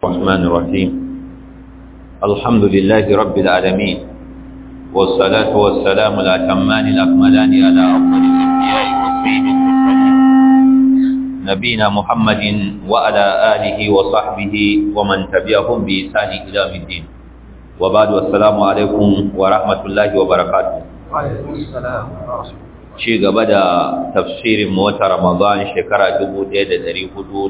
الرحمن الرحيم الحمد لله رب العالمين والصلاة والسلام الأتمان الأكملان على أفضل الأنبياء والسيد المرسلين نبينا محمد وعلى آله وصحبه ومن تبعهم بإحسان إلى يوم الدين وبعد والسلام عليكم ورحمة الله وبركاته وعليكم السلام ورحمة الله ci gaba da tafsirin mota Ramadan shekara 1446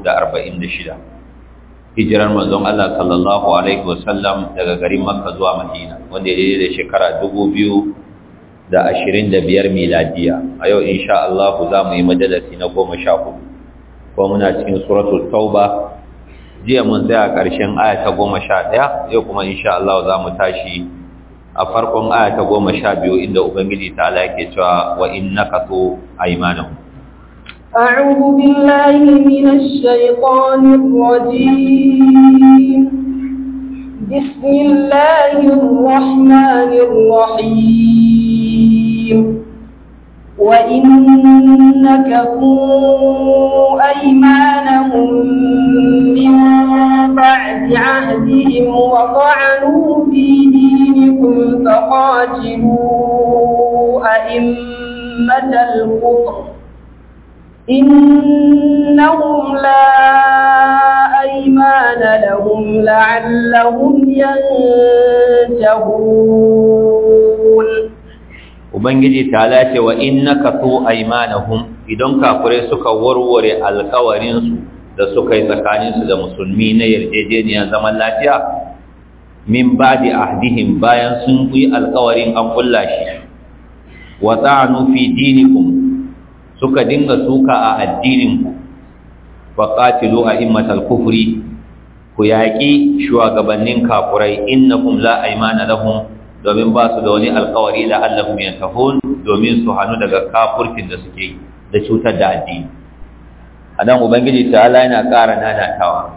hijirar manzon Allah sallallahu alaihi wasallam daga garin Makka zuwa Madina wanda ya da shekara 2025 miladiya a yau insha Allah za mu yi majalisi na 14 ko muna cikin suratul tauba jiya mun tsaya ƙarshen aya ta 11 yau kuma insha Allah za mu tashi a farkon aya ta goma sha biyu inda Ubangiji ta ala yake cewa wa innaka tu aymanahum أعوذ بالله من الشيطان الرجيم بسم الله الرحمن الرحيم وإن نكثوا أيمانهم من بعد عهدهم وطعنوا في دينكم فقاتلوا أئمة الكفر إنهم لا أيمان لهم لعلهم ينتهون Ubangiji ta lace wa innaka tu aymanahum idan kafirai suka warware alkawarinsu da suka yi tsakaninsu da musulmi na yarjejeniyar zaman lafiya min ba'di ahdihim bayan sun yi alkawarin an kulla shi wa ta'anu fi dinikum suka dinga suka a addininku fa qatilu a'immatal kufri ku yaƙi shugabannin kafurai innakum la aymana lahum domin ba su da wani alkawari la allahum yantahun domin su hannu daga kafurkin da suke da cutar da addini anan ubangiji ta'ala yana ƙara nanatawa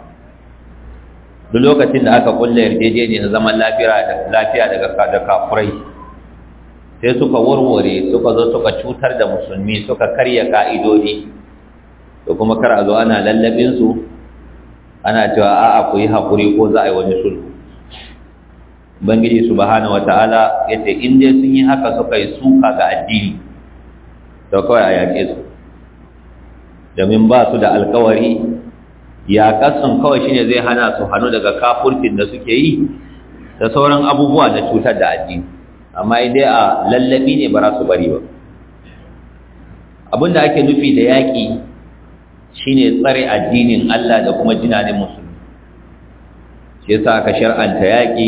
duk lokacin da aka kulle yarjejeniyar zaman lafiya daga da kafurai sai suka warware suka zo suka cutar da musulmi suka karya ka'idodi da kuma kar a zo ana lallabinsu ana cewa a'a ku yi haƙuri ko za a yi wani sulhu ubangiji subhanahu wata'ala ya ce in dai sun yi haka suka yi suka ga addini to kawai a yaƙe su domin ba su da alkawari yaƙarsun kawai shine zai hana su hannu daga kafurkin da suke yi da sauran abubuwa na cutar da addini amma dai a lallabi ne ba za su bari ba abinda ake nufi da yaƙi shine tsare addinin Allah da kuma jinanin musulmi shi yasa aka shar'anta yaƙi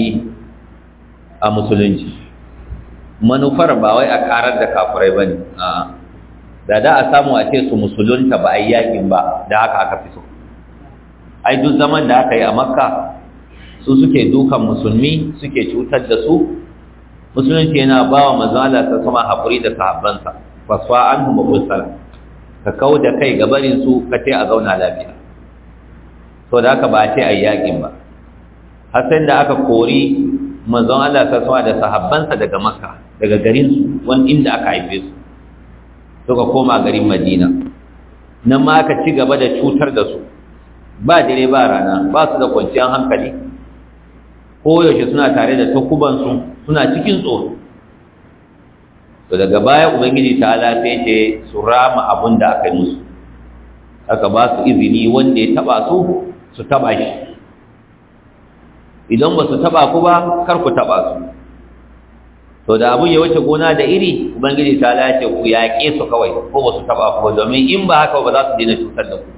a musulunci manufar ba wai a karar da kafurai bane a'a da da a samu a ce su musulunta ba a yi yaƙin ba da haka aka fi so ai duk zaman da aka yi a makka su suke dukan musulmi suke cutar da su musulunci yana ba wa mazala ta sama haƙuri da sahabbansa fasfa an huma bulsala ka kau da kai gabarin su ka ce a zauna lafiya so da haka ba a ce a yi yaƙin ba har sai da aka kori manzon Allah ta sama da sahabbansa daga makka daga garinsu wani inda aka haife su suka koma garin madina nan ma aka ci gaba da cutar da su ba dare ba rana ba su da kwanciyar hankali koyaushe suna tare da takubansu suna cikin tsoro to daga baya ubangiji ta ala sai ce su rama abun da aka yi musu aka ba su izini wanda ya taba su su taba shi idan ba su taba ku ba kar ku taba su to da abun ya wuce gona da iri ubangiji ta ala ce ku yaƙe su kawai ko ba su taba ku domin in ba haka ba za su daina cutar da ku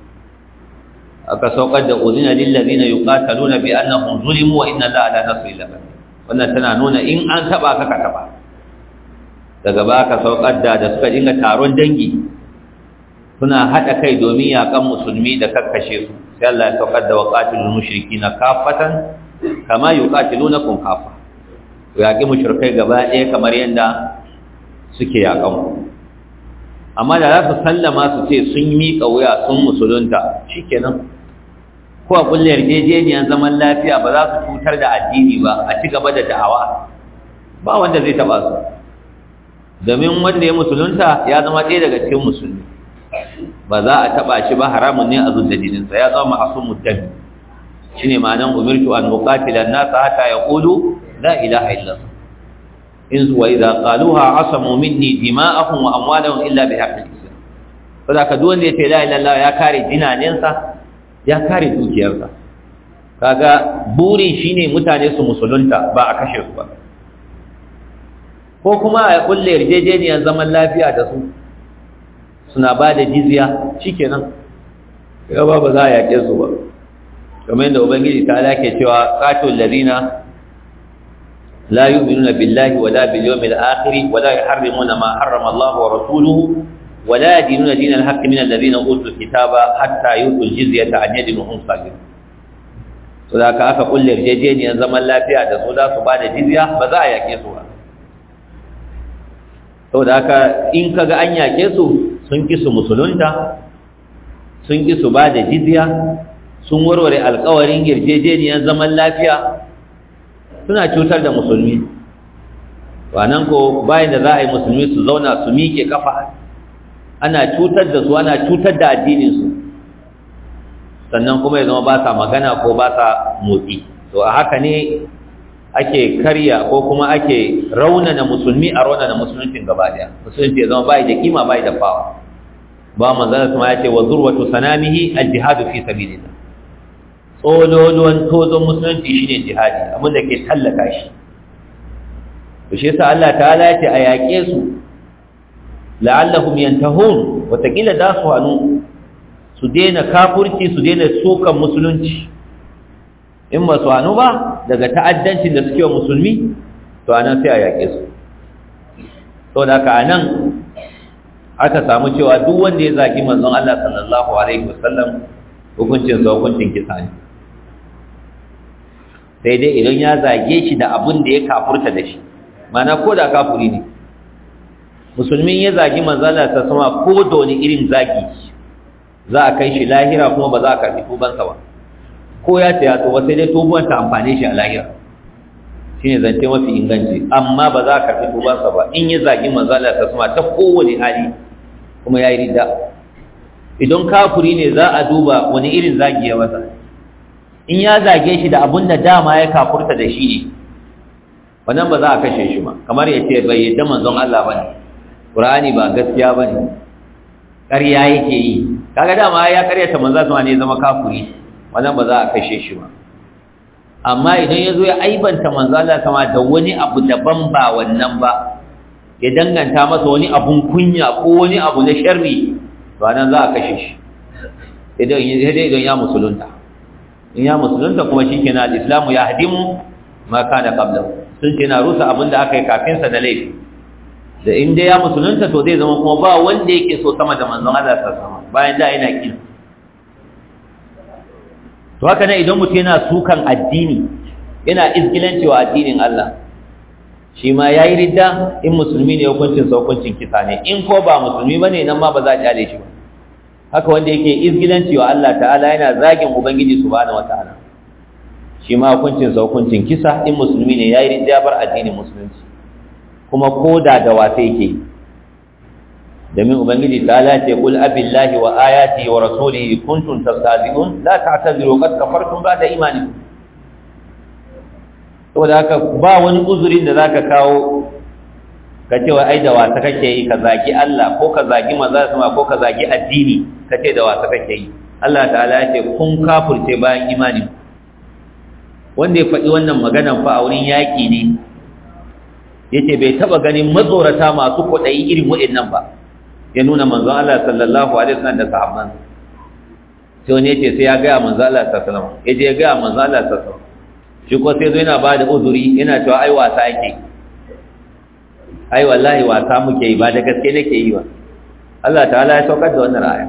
aka saukar da uzina lillazina yuqataluna bi annahum zulimu wa inna allaha la nasri lahum wannan tana nuna in an taba ka ka taba daga ba ka saukar da da suka dinga taron dangi suna hada kai domin yakan musulmi da kakkashe su sai Allah ya saukar da waqatilul mushrikina kafatan kama yuqatilunakum kafa ku yaki mushrikai gaba ɗaya kamar yanda suke yakan ku amma da za su sallama su ce sun miƙa wuya sun musulunta shikenan ko a kulle yarjejeniyar zaman lafiya ba za su cutar da addini ba a ci gaba da da'awa ba wanda zai taba su domin wanda ya musulunta ya zama ɗaya daga cikin musulmi ba za a taba shi ba haramun ne a zuwa jininsa ya zama ma'asumud dami shine ma'anan umirtu an muqatila an-nas hatta yaqulu la ilaha illallah in wa idza qaluha asamu minni dima'ahum wa amwalahum illa bi haqqi al-islam saboda duk wanda ya ce la ilaha illallah ya kare jinanensa ya kare dukiyarsa kaga burin shine mutane su musulunta ba a kashe su ba ko kuma a kulle yarjejeniyar zaman lafiya da su suna ba da jizya shikenan gaba ba za a yaƙe su ba kamar yadda ubangiji ta alake cewa qatul ladina la yu'minuna billahi wala bil yawmil akhir wala yuharrimuna ma harrama Allah wa rasuluhu wala yadinuna dinal haqqi min alladhina utul kitaba hatta yu'tul jizyata an yadin hum saghirun to da ka aka kulle yarjejeniyar zaman lafiya da su da su ba da jizya ba za a yaƙe su ba saboda haka in kaga an yaƙe su sun ki su musulunta sun ki su ba da jizya sun warware alkawarin yarjejeniyar zaman lafiya suna cutar da musulmi wannan ko bayan da za a yi musulmi su zauna su miƙe kafa ana cutar da su ana cutar da addininsu sannan kuma ya zama ba sa magana ko ba sa motsi to a haka ne ake karya ko kuma ake raunana musulmi a raunana musuluncin gaba daya musulunci ya zama bai da kima bai da fawa ba manzana kuma ya ce wa zurwatu sanamihi al-jihadu fi sabilillah tsololuwan tozon musulunci shine jihadi abin da ke tallaka shi to shi yasa Allah ta'ala ya ce a yaƙe su la'allahum yantahun wataƙila da su hannu su daina kafurci su daina sokan musulunci in ba su hannu ba daga ta'addancin da suke wa musulmi to anan sai a yaƙe su to da haka anan aka samu cewa duk wanda ya zagi manzon Allah sallallahu alaihi wasallam hukuncin sa hukuncin kisa ne sai dai idan ya zage shi da abin da ya kafurta da shi mana ko da kafuri ne musulmin ya zagi manzon Allah ta sama ko da wani irin zagi za a kai shi lahira kuma ba za a karbi tubansa ba ko ya ce ya tuba sai dai tubuwan ta amfane shi a lahira shine zance mafi inganci amma ba za a karbi tubansa ba in ya zagi manzon Allah ta sama ta kowane hali kuma ya yi ridda idan kafuri ne za a duba wani irin zagi ya masa in ya zage shi da abun da dama ya kafurta da shi ne wannan ba za a kashe shi ba kamar ya ce bai yadda manzon Allah ba ne ƙur'ani ba gaskiya ba ne ƙarya yake yi kaga dama ya karyata manzon sama ne zama kafuri wannan ba za a kashe shi ba amma idan ya zo ya aibanta manzon Allah sama da wani abu daban ba wannan ba ya danganta masa wani abun kunya ko wani abu na sharri to nan za a kashe shi idan idan ya musulunta in ya musulunta kuma shikenan al-islamu ya hadimu ma kana qablahu sun ce na rusa abin da aka yi kafin sa da laifi da in dai ya musulunta to zai zama kuma ba wanda yake so sama da manzon Allah sallallahu alaihi bayan da yana kin to haka ne idan mutum yana sukan addini yana izgilanci wa addinin Allah shi ma ya yi ridda in musulmi ne hukuncin sa hukuncin kisa ne in ko ba musulmi ba ne nan ma ba za a kyale shi ba haka wanda yake izgilanci wa Allah ta'ala yana zagin ubangiji subhanahu wata'ala shi ma hukuncin sa hukuncin kisa in musulmi ne ya yi ridda bar addinin musulunci kuma koda da wasa yake domin ubangiji ta'ala ce kul abillahi wa ayati wa rasulihi kuntum tastahzi'un la ta'tadiru qad kafartum ba'da imanikum saboda haka ba wani uzurin da zaka kawo ka ce wa ai da wasa kake yi ka zagi Allah ko ka zagi maza sama ko ka zagi addini ka ce da wasa kake yi Allah ta'ala ya ce kun kafurce bayan imani wanda ya faɗi wannan maganan fa a wurin yaƙi ne yace bai taba ganin matsorata masu kuɗayi irin waɗannan ba ya nuna manzon Allah sallallahu alaihi wasallam da sahabban sai wani yace sai ya ga manzon Allah sallallahu alaihi wasallam yaje ya ga manzon Allah sallallahu alaihi wasallam shi ko sai zo yana ba da uzuri yana cewa ai wasa yake ai wallahi wasa muke yi ba da gaske nake yi ba Allah ta'ala ya saukar da wannan aya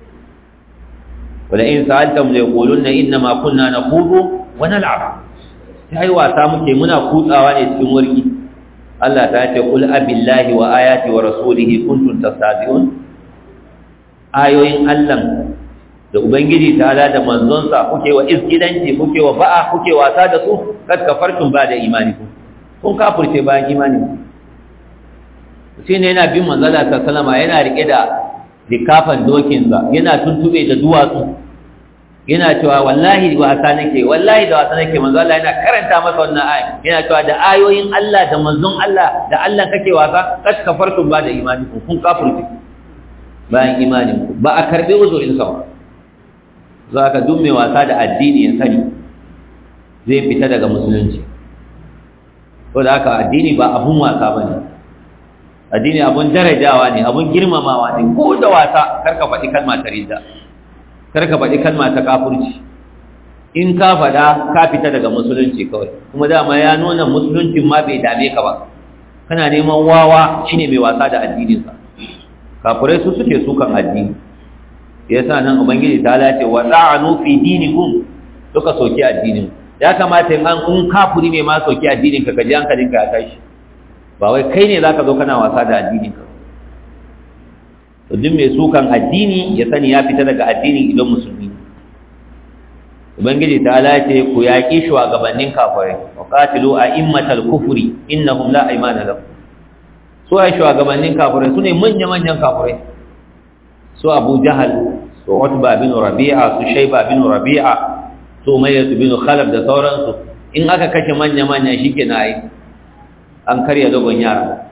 wala in sa'altum la yaquluna inna ma kunna naqudu wa nal'ab ai wasa muke muna kutsawa ne cikin warki Allah ta ce qul abillahi wa ayati wa rasulihi kuntum tastahzi'un ayoyin Allah da ubangiji ta'ala da manzonsa kuke wa izgidanci kuke wa ba'a kuke wasa da su kad kafartum ba da imani ku kun kafirce bayan imani shi ne yana bin manzala ta salama yana rike da likafan dokinsa yana tuntube da duwatsu yana cewa wallahi wasa nake wallahi da wasa nake manzo Allah yana karanta masa wannan ayi yana cewa da ayoyin Allah da manzon Allah da Allah kake wasa kas kafartum ba da imani kun kafirci bayan imanin ku ba a karbe uzurin sa ba za ka dumme wasa da addini ya sani zai fita daga musulunci ko da haka addini ba abun wasa bane addini abun darajawa ne abun girmamawa ne ko da wasa karka faɗi kalma ta ridda karka faɗi kalma ta kafurci in ka faɗa ka fita daga musulunci kawai kuma dama ya nuna musuluncin ma bai dame ka ba kana neman wawa shine mai wasa da addininsa kafurai su suke sukan addini yasa nan ubangiji ta lace wa ta'anu fi dinikum suka soki addinin ya kamata in an kun kafuri ne ma soki addinin ka kaji hankalin ka ya tashi ba wai kai ne zaka zo kana wasa da addinin ka to duk mai sukan addini ya sani ya fita daga addinin idan musulmi ubangiji ta lace ku yaƙi shugabannin kafirai wa qatilu a'immatal kufri innahum la aymana lahum su ai shugabannin kafirai sune manya-manyan kafirai su Abu Jahal su Utba bin Rabi'a su Shayba bin Rabi'a su Umayyah bin Khalaf da sauransu in aka kashe manya-manya shikenan ai an karya dogon yara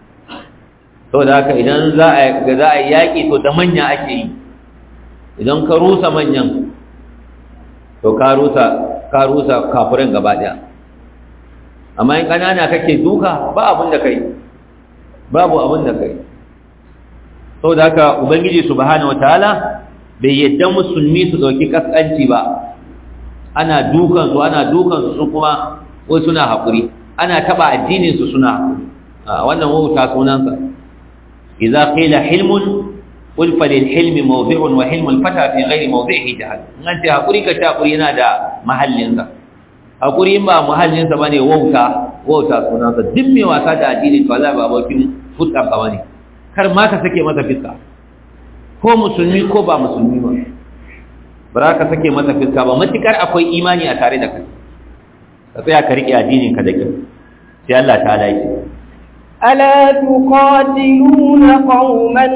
to da haka idan za a za a yaki to da manya ake yi idan ka rusa manyan to ka rusa ka rusa kafirin gaba daya amma in kanana kake duka ba abin da kai babu abin da kai saboda haka ubangiji subhanahu wataala bai yadda musulmi su dauki kaskanci ba ana dukan su ana dukan su kuma ko suna hakuri ana taba addinin su suna hakuri wannan wauta sunansa idza qila hilmun qul falil hilmi mawdi'un wa hilmul fata fi ghairi mawdi'ihi jahal an ce hakuri ka ta hakuri yana da mahallin sa hakuri in ba mahallin sa bane wauta wauta sunansa duk mai wasa da addinin to Allah ba bakin fuska ka bane kar ma ka sake masa fiska ko musulmi ko ba musulmi ba bara ka sake masa fiska ba matukar akwai imani a tare da kai ka tsaya ka rike addinin ka da kyau sai Allah ta lafi ألا تقاتلون قوما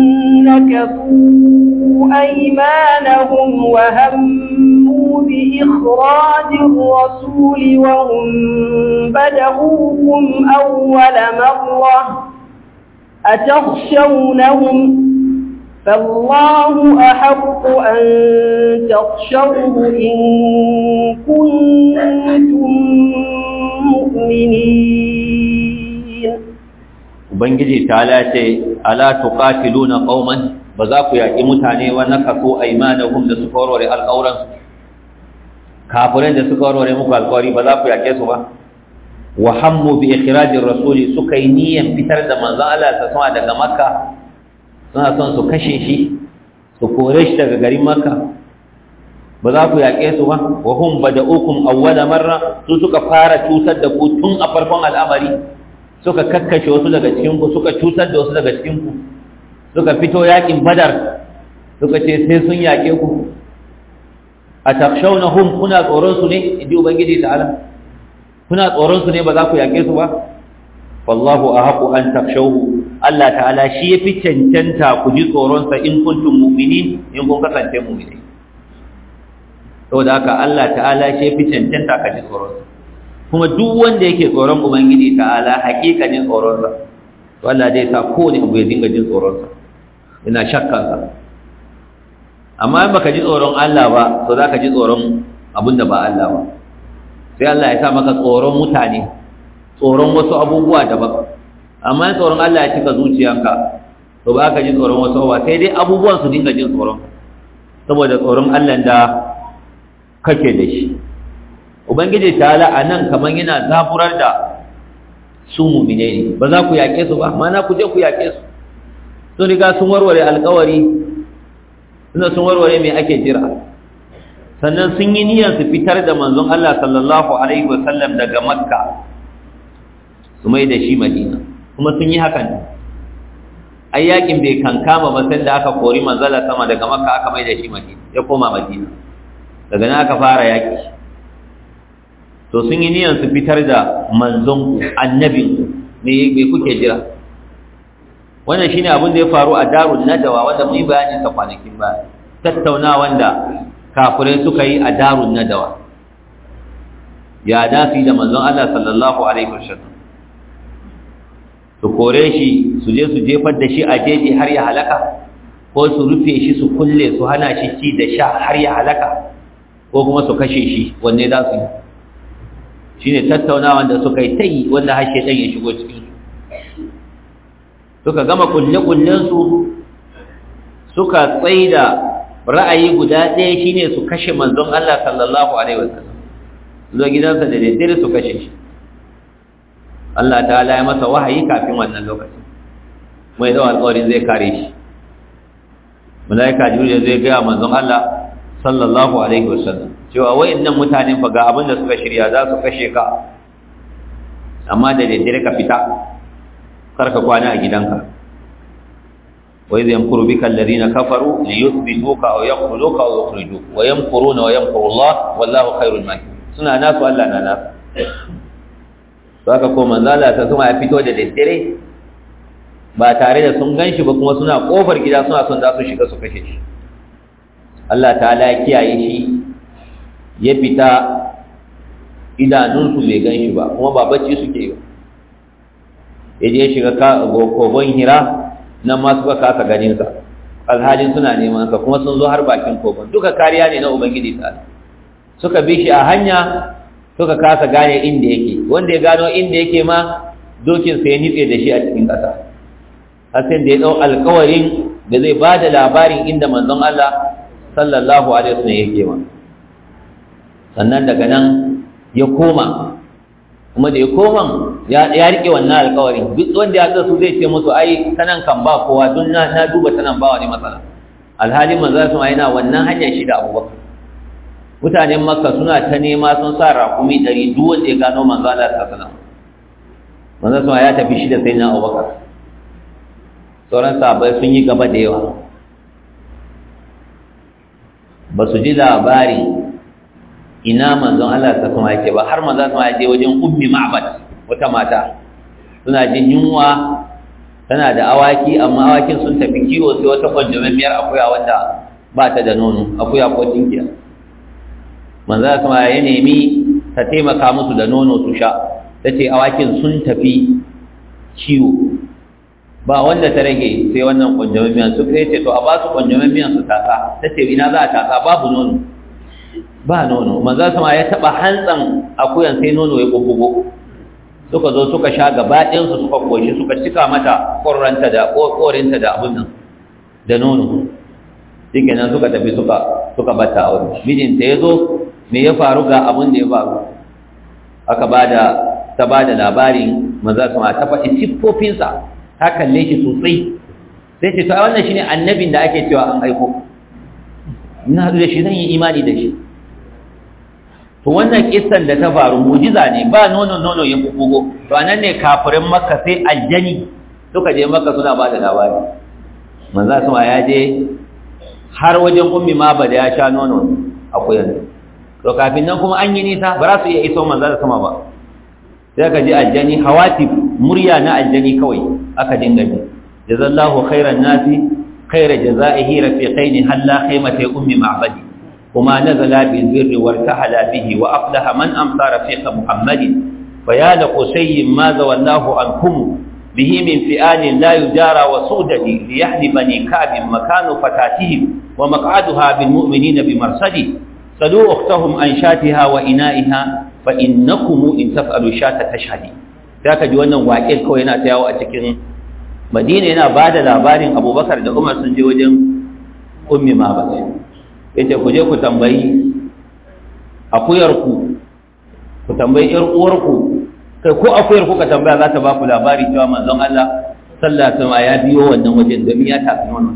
نكثوا أيمانهم وهموا بإخراج الرسول وهم بدأوكم أول مرة أتخشونهم فالله أحق أن تخشوه إن كنتم مؤمنين ubangiji ta lace ala tuqatiluna qauman ba za ku yaki mutane wa nakasu aymanahum da suka warware alƙawran su kafirai da suka warware muku alƙawari ba za ku yake su ba wa hammu bi ikhrajir rasuli suka yi niyyar fitar da manzon Allah ta sama daga makka suna son su kashe shi su kore shi daga garin makka ba za ku yaƙe su ba wa hum bada'ukum awwala marra su suka fara cutar da ku tun a farkon al'amari suka kakkashe wasu daga cikin ku suka cutar da wasu daga cikin ku suka fito yaƙin badar suka ce sai sun yaƙe ku atakhshawnahum kuna tsoron su ne idi ubangiji ta'ala kuna tsoron su ne ba za ku yaƙe su ba wallahu ahaqu an takhshawhu Allah ta'ala shi yafi cancanta ku ji tsoron sa in kuntum mu'minin in kun kasance mu'mini saboda haka Allah ta'ala shi yafi cancanta ka ji tsoron sa kuma duk wanda yake tsoron ubangiji ta'ala hakikanin tsoron sa to Allah zai sa kowane abu ya dinga jin tsoron sa ina shakkan sa amma in baka ji tsoron Allah ba to zaka ji tsoron abinda ba Allah ba sai Allah ya sa maka tsoron mutane tsoron wasu abubuwa daban amma tsoron Allah ya cika zuciyanka to ba ka ji tsoron wasu abubuwa sai dai abubuwan su dinga jin tsoron saboda tsoron Allah da kake da shi ubangiji ta'ala a nan kamar yana zaburar da su mumine ne ba za ku yaƙe su ba mana ku je ku yaƙe su sun riga sun warware alƙawari suna sun warware mai ake jira sannan sun yi niyyar su fitar da manzon Allah sallallahu alaihi wasallam daga makka su mai da shi madina kuma sun yi hakan ai yakin bai kankama ba sai da aka kori manzala sama daga makka aka mai da shi madina ya koma madina daga nan aka fara yaki to sun yi niyyar su fitar da manzon annabin me me kuke jira wannan shine abin da ya faru a darul nadawa wanda mun yi bayanin sa kwanakin ba tattauna wanda kafirai suka yi a darun nadawa ya dafi da manzon Allah sallallahu alaihi wasallam su kore shi su je su jefar da shi a jeji har ya halaka ko su rufe shi su kulle su hana shi ci da sha har ya halaka ko kuma su kashe shi wanne za su yi shi ne tattaunawa da suka yi ta yi wanda har shaitan ya shigo cikin suka gama kulle-kullensu suka tsaida ra'ayi guda ɗaya shine su kashe manzon Allah sallallahu alaihi wasallam zo gidansa da daddare su kashe shi Allah ta'ala ya masa wahayi kafin wannan lokaci mai da alƙawarin zai kare shi malaika jibril zai ga manzon Allah sallallahu alaihi wasallam cewa wayannan mutanen fa ga abin da suka shirya za su kashe ka amma da daddare ka fita kar ka kwana a gidanka wa idh yamkuru bika alladhina kafaru liyuthbituka aw yaqtuluka aw yukhrijuka wa yamkuruna wa yamkuru Allah wallahu khairul makirin suna nasu Allah na nasu saka ko manzala ta kuma ya fito da daddare ba tare da sun ganshi ba kuma suna kofar gida suna son za su shiga su kashe shi Allah ta'ala ya kiyaye shi ya fita idanunsu bai gan shi ba kuma ba bacci suke yi ya je shiga kogon hira nan ma suka kasa ganinsa alhalin suna neman sa kuma sun zo har bakin kogon duka kariya ne na ubangiji ta suka bi shi a hanya suka kasa gane inda yake wanda ya gano inda yake ma dokin sai ya nitse da shi a cikin ƙasa har sai da ya ɗau alkawarin da zai ba da labarin inda manzon Allah sallallahu alaihi wasallam yake ma sannan daga nan ya koma kuma da ya koma ya rike wannan alkawarin duk wanda ya su zai ce musu ai tanan kan ba kowa don na duba tanan ba wani matsala alhalin manzo sun yana wannan hanyar shi da abubakar mutanen makka suna ta nema sun sa rakumi ɗari duk wanda ya gano manzo Allah ta sana manzo sun ya tafi shi da sai na abubakar sauran sahabbai sun yi gaba da yawa ba su ji labari ina manzon Allah ta kuma yake ba har manzon sama ya je wajen ummi ma'bad wata mata suna jin yunwa tana da awaki amma awakin sun tafi kiwo sai wata kwanjamemmiyar akuya wanda ba ta da nono akuya ko tinkiya manzon sama ya nemi ta taimaka musu da nono su sha ta ce awakin sun tafi kiwo ba wanda ta rage sai wannan kwanjamemmiyar su kai ce to a ba su kwanjamemmiyar su tasa ta ce ina za a tasa babu nono ba nono manzo sama ya taba hantsan akuyan sai nono ya bubbugo suka zo suka sha gaba ɗayan su suka koshi suka cika mata korranta da korinta da abun nan da nono shike nan suka tafi suka suka bata aure mijinta ya zo me ya faru ga abun da ya faru aka bada ta bada labarin manzo sama ta faɗi siffofinsa ta kalle shi sosai sai ce to wannan shine annabin da ake cewa an aiko ina da shi zan yi imani da shi to wannan kissan da ta faru mujiza ne ba nono nono ya bubugo to anan ne kafirin makka sai aljani suka je makka suna ba da labari manzo sama ya je har wajen ummi ma ba da ya sha nono akwai yanzu to kafin nan kuma an yi nisa ba za su iya iso manzo sama ba sai ka ji aljani hawati murya na aljani kawai aka dinga ji jazallahu khairan nasi khaira jazaihi rafiqaini halla khaymati ummi ma'badi وما نزل بالبر وارتحل به وأفلح من أمطى رفيق محمد فيا لقسي ما زولاه عنكم به من فئان لا يجارى وسودد ليحن بني كعب مكان فتاتهم ومقعدها بالمؤمنين بمرصد صلوا أختهم عن شاتها وإنائها فإنكم إن تفعلوا شات تشهدي ذاك جوانا واكل كوينا تياو أتكين مدينة هنا بعد لابارين أبو بكر دا عمر سنجي وجن أمي ما بس yace ku je ku tambayi akuyarku ku tambayi ƴar uwarku kai ko akuyar ku ka tambaya za ta ba ku labari cewa manzon Allah sallallahu alaihi ya biyo wannan wajen domin ya tafi wannan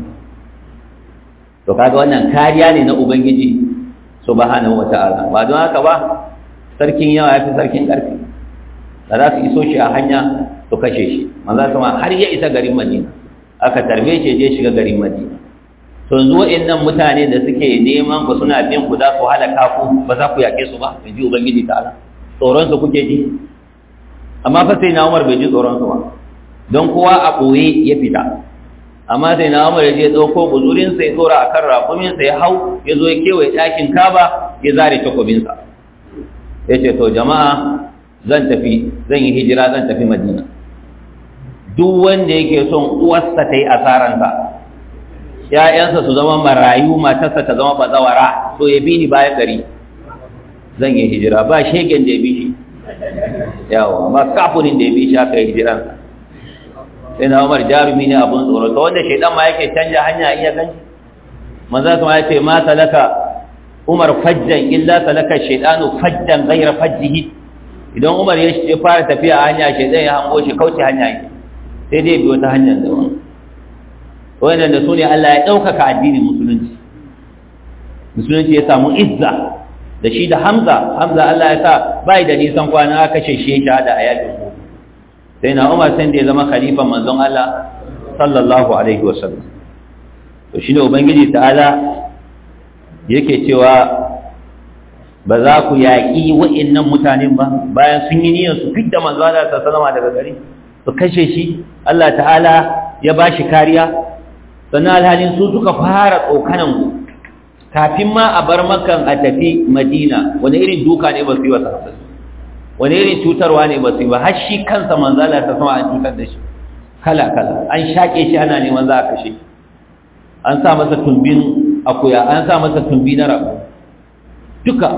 to kaga wannan kariya ne na ubangiji subhanahu wataala ba don haka ba sarkin yawa yafi sarkin karfi da za su iso shi a hanya su kashe shi manzon sama har ya isa garin Madina aka tarbe shi je shiga garin Madina to yanzu wa'annan mutane da suke neman ku suna bin ku za ku halaka ku ba za ku yake su ba in ji ubangiji ta'ala tsoron su kuke ji amma fa sai na Umar bai ji tsoron su ba don kowa a ɓoye ya fita amma sai na umar ya je ɗauko buzurinsa ya tsora a kan raƙuminsa ya hau ya zo ya kewaye ɗakin kaba ya zare takobinsa ya ce to jama'a zan tafi zan yi hijira zan tafi madina duk wanda yake son uwarsa ta yi asaranta ‘ya'yansa su zama marayu matarsa ta zama bazawara to ya bi ni bayan gari zan yi hijira ba shegen da ya bi shi yawa ba kafurin da ya bi shi aka yi hijiransa sai na umar jarumi ne abun tsoro ta wanda shaidan ma yake canja hanya iya ganci manzo kuma ya ce ma salaka umar fajjan illa salaka shaidanu fajjan ghayra fajjihi idan umar ya fara tafiya a hanya shaidan ya hango shi kauce hanya yake sai dai bi wata hanyar da wani wannan da su ne Allah ya ɗaukaka addinin musulunci musulunci ya samu izza da shi da hamza hamza Allah ya sa bai da nisan kwana aka sheshe shahada a yakin ku sai na umar sai da ya zama khalifan manzon Allah sallallahu alaihi wasallam to shine ubangiji ta'ala yake cewa ba za ku yaƙi wa'annan mutanen ba bayan sun yi niyyar su fidda manzo Allah sallallahu alaihi daga gari su kashe shi Allah ta'ala ya ba shi kariya sannan alhalin su suka fara tsokanan ku kafin ma a bar makan a tafi madina wani irin duka ne ba su yi wa sahabbai wani irin cutarwa ne ba su yi ba har shi kansa manzala ta sama an cutar da shi kala kala an shaƙe shi ana neman za a kashe an sa masa tumbin akuya an sa masa tumbi na rabu duka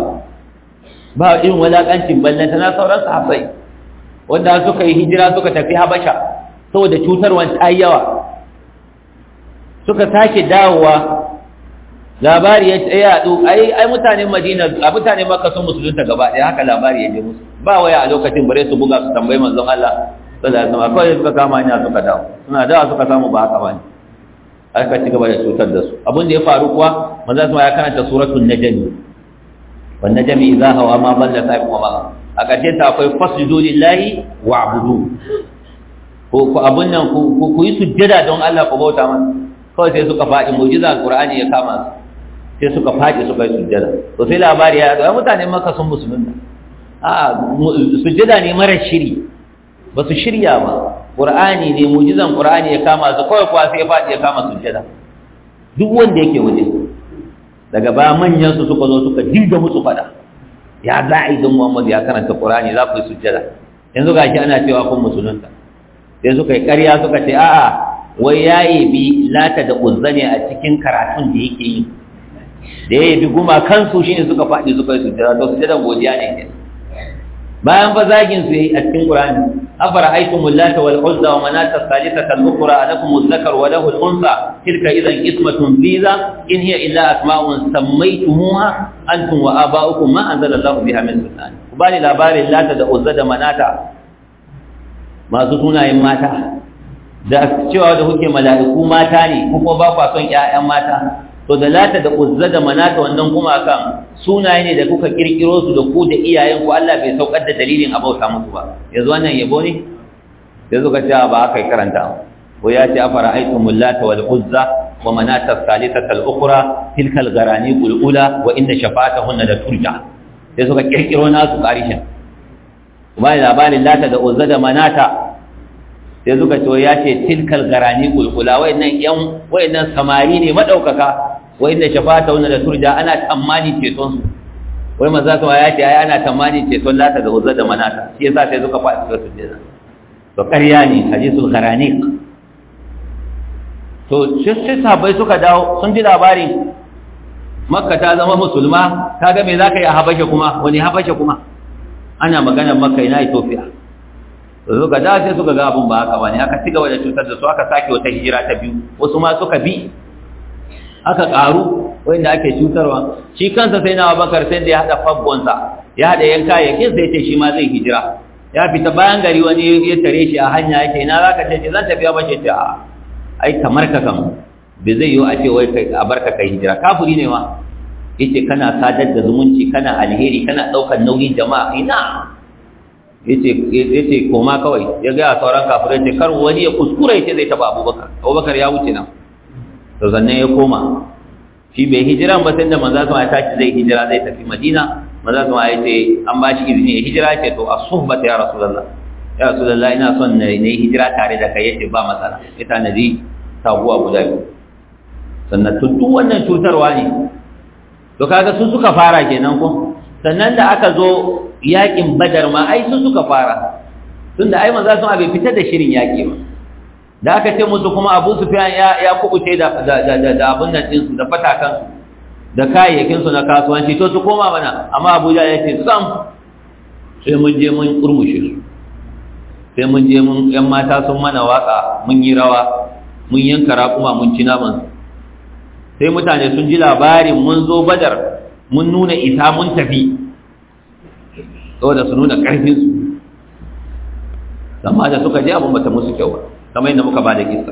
ba irin walaƙancin ballanta na sauran sahabbai wanda suka yi hijira suka tafi habasha saboda cutarwan ta yi yawa suka sake dawowa labari ya ce ya haɗu ai ai mutanen madina a mutanen makka sun musulunta gaba ɗaya haka labari ya je musu ba waya a lokacin bare su buga su tambayi manzon Allah sallallahu alaihi wasallam kawai suka kama hanya suka dawo suna dawo suka samu ba haka bane aka ci gaba da cutar da su abin da ya faru kuwa manzon Allah ya karanta suratul najm wan najmi idha hawa ma dalla sa'iqu ma a ƙarshen ta akwai fasjudu lillahi wa'budu ko ku abun nan ku yi sujjada don Allah ku bauta masa kawai sai suka faɗi mu'jiza alqur'ani ya kama su sai suka faɗi suka yi sujjada to sai labari ya ga mutane maka sun musulunta a sujjada ne mara shiri ba su shirya ba qur'ani ne mu'jizan qur'ani ya kama su kawai kuwa sai ya faɗi ya kama sujjada duk wanda yake waje daga baya manyan su suka zo suka dinga musu faɗa ya za a yi don Muhammad ya karanta qur'ani za ku yi sujjada yanzu gashi ana cewa kun musulunta sai suka yi ƙarya suka ce a'a wai ya bi lata da uzza ne a cikin karatun da yake yi da ya bi guma kansu shine suka faɗi suka yi sujjada to sujjadan godiya ne ke bayan fa zagin su yayi a cikin Qur'ani afara aitum lata wal uzza wa manata thalithata al ukhra alakum adh-dhakar wa lahu al-unsa tilka idan ismatun biza in hiya illa asma'un sammaytumuha antum wa aba'ukum ma anzala Allahu biha min sultan kubani labarin lata da uzza da manata masu sunayen mata da cewa da kuke mala'iku mata ne kuma ba kwa son ƴaƴan mata to da lata da uzza da manata wannan kuma kan sunaye ne da kuka kirkiro su da ku da iyayen ku Allah bai saukar da dalilin abauta muku ba yanzu wannan yabo ne yanzu ka ce ba aka yi karanta ko ya ce afara aitumul lata wal uzza wa manata thalithata al ukhra tilka al gharani qul ula wa inna shafa'atahunna la turja sai suka kirkiro nasu karishin kuma labarin lata da uzza da manata sai suka ce ya ce tilkal garani kulkula wayannan yan wayannan samari ne madaukaka wayanda shafata wannan da turja ana tamani ceton su wai manzo kuma ya ce ai ana tamani ceton lata da uzza da manata shi yasa sai suka faɗi su sujjada to ƙarya ne hadisul garani to sai sahabbai suka dawo sun ji labarin makka ta zama musulma kaga me zaka yi a habasha kuma wani habasha kuma ana maganar makka ina ethiopia suka da sai suka ga abun ba haka bane aka ci gaba da cutar da su aka sake wata hijira ta biyu wasu ma suka bi aka karu wanda ake cutarwa shi kansa sai na Abubakar sai da ya hada faggonsa ya hada yanka yakin sai ce shi ma zai hijira ya fita bayan gari wani ya tare shi a hanya yake ina zaka ce zan tafi ba ce a ai kamar ka kan bai zai yi a ce wai kai a barka kai hijira kafiri ne ma yace kana sadar da zumunci kana alheri kana daukar nauyin jama'a ina yace koma kawai ya ga sauran kafirai ce kar wani ya kuskura yace zai taba Abubakar Abubakar ya wuce nan to sannan ya koma shi bai hijira ba sai da manzo sama ya tashi zai hijira zai tafi Madina manzo sama ya ce an ba shi izini ya hijira ce to as-suhbata ya rasulullah ya rasulullah ina son na yi hijira tare da kai yace ba matsala ita nabi taguwa guda biyu sannan duk wannan cutarwa ne to kaga su suka fara kenan ko sannan da aka zo yakin badar ma ai su suka fara tunda ai manzo sun bai fitar da shirin yaki ba da aka ce musu kuma Abu Sufyan ya ya kubuce da da da da abun nan din su da fatakan su da kayayyakin su na kasuwanci to su koma mana amma Abuja ya ce sam sai mun je mun kurmushe su sai mun je mun yan mata sun mana waka mun yi rawa mun yanka raƙuma mun ci naman sai mutane sun ji labarin mun zo badar mun nuna isa mun tafi saboda su nuna ƙarfinsu amma da suka je abin bata musu kyau ba kamar yadda muka ba da kisa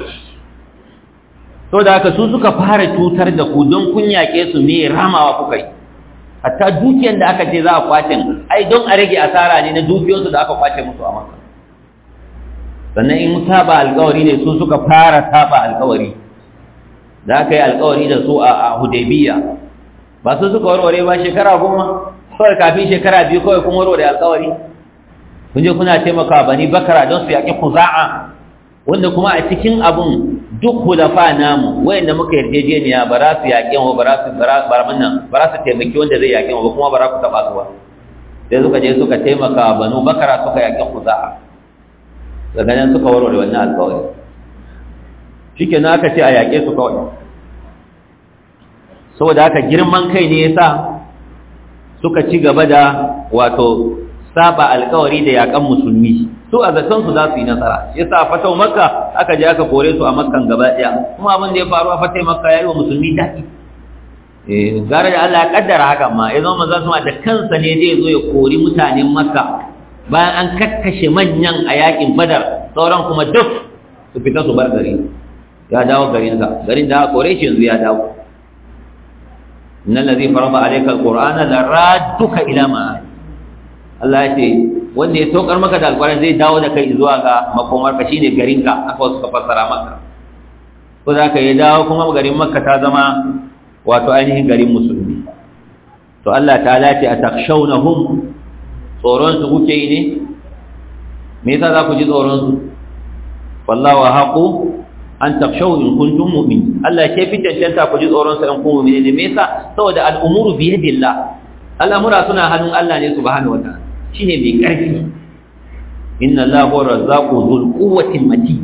saboda haka su suka fara cutar da ku don kun yaƙe su me ramawa kuka yi hatta dukiyar da aka ce za a kwace ai don a rage asara ne na dukiyarsu da aka kwace musu a maka sannan in saba alkawari ne su suka fara saba alkawari da aka yi alkawari da su a hudaybiya ba su suka warware ba shekara goma kawai kafin shekara biyu kawai kun warware alkawari kun je kuna taimaka bani bakara don su yaƙi kuza'a wanda kuma a cikin abun duk hulafa namu wayanda muka yarjejeniya ba za su yaƙi wa ba za su ba za su taimaki wanda zai yaƙi wa kuma ba za ku taɓa su ba sai suka je suka taimaka banu bakara suka yaƙi kuza'a daga nan suka warware wannan alkawari shi ke aka ce a yaƙe su kawai saboda haka girman kai ne ya sa suka ci gaba da wato saba alkawari da yaƙan musulmi su a zatonsu za su yi nasara ya sa fatau makka aka je aka kore su a makkan gaba ɗaya kuma abin da ya faru a fatai makka ya yi wa musulmi daɗi gara da Allah ya kaddara haka ma ya zama maza suma da kansa ne zai zo ya kori mutanen makka bayan an kakkashe manyan a yaƙin badar sauran kuma duk su fita su bar gari ya dawo garinsa garin da aka kore shi yanzu ya dawo innal ladhi farada alayka alqur'ana la radduka ila ma'ad Allah ya ce wanda ya saukar maka da alqur'ani zai dawo da kai zuwa ga makomar ka shine garinka aka wasu ka fassara maka ko za ka yi dawo kuma garin makka ta zama wato ainihin garin musulmi to Allah ta ce a takshawnahum tsoron su kuke yi ne me yasa za ku ji tsoron su wallahu haqu an takshaw in kuntum mu'min Allah ke fi cancanta ku ji tsoron sa in kun mu'mini ne me yasa saboda al'umuru bi yadillah al'amura suna hannun Allah ne subhanahu wataala shine mai karfi inna Allaha huwa razzaqu dhul quwwati matin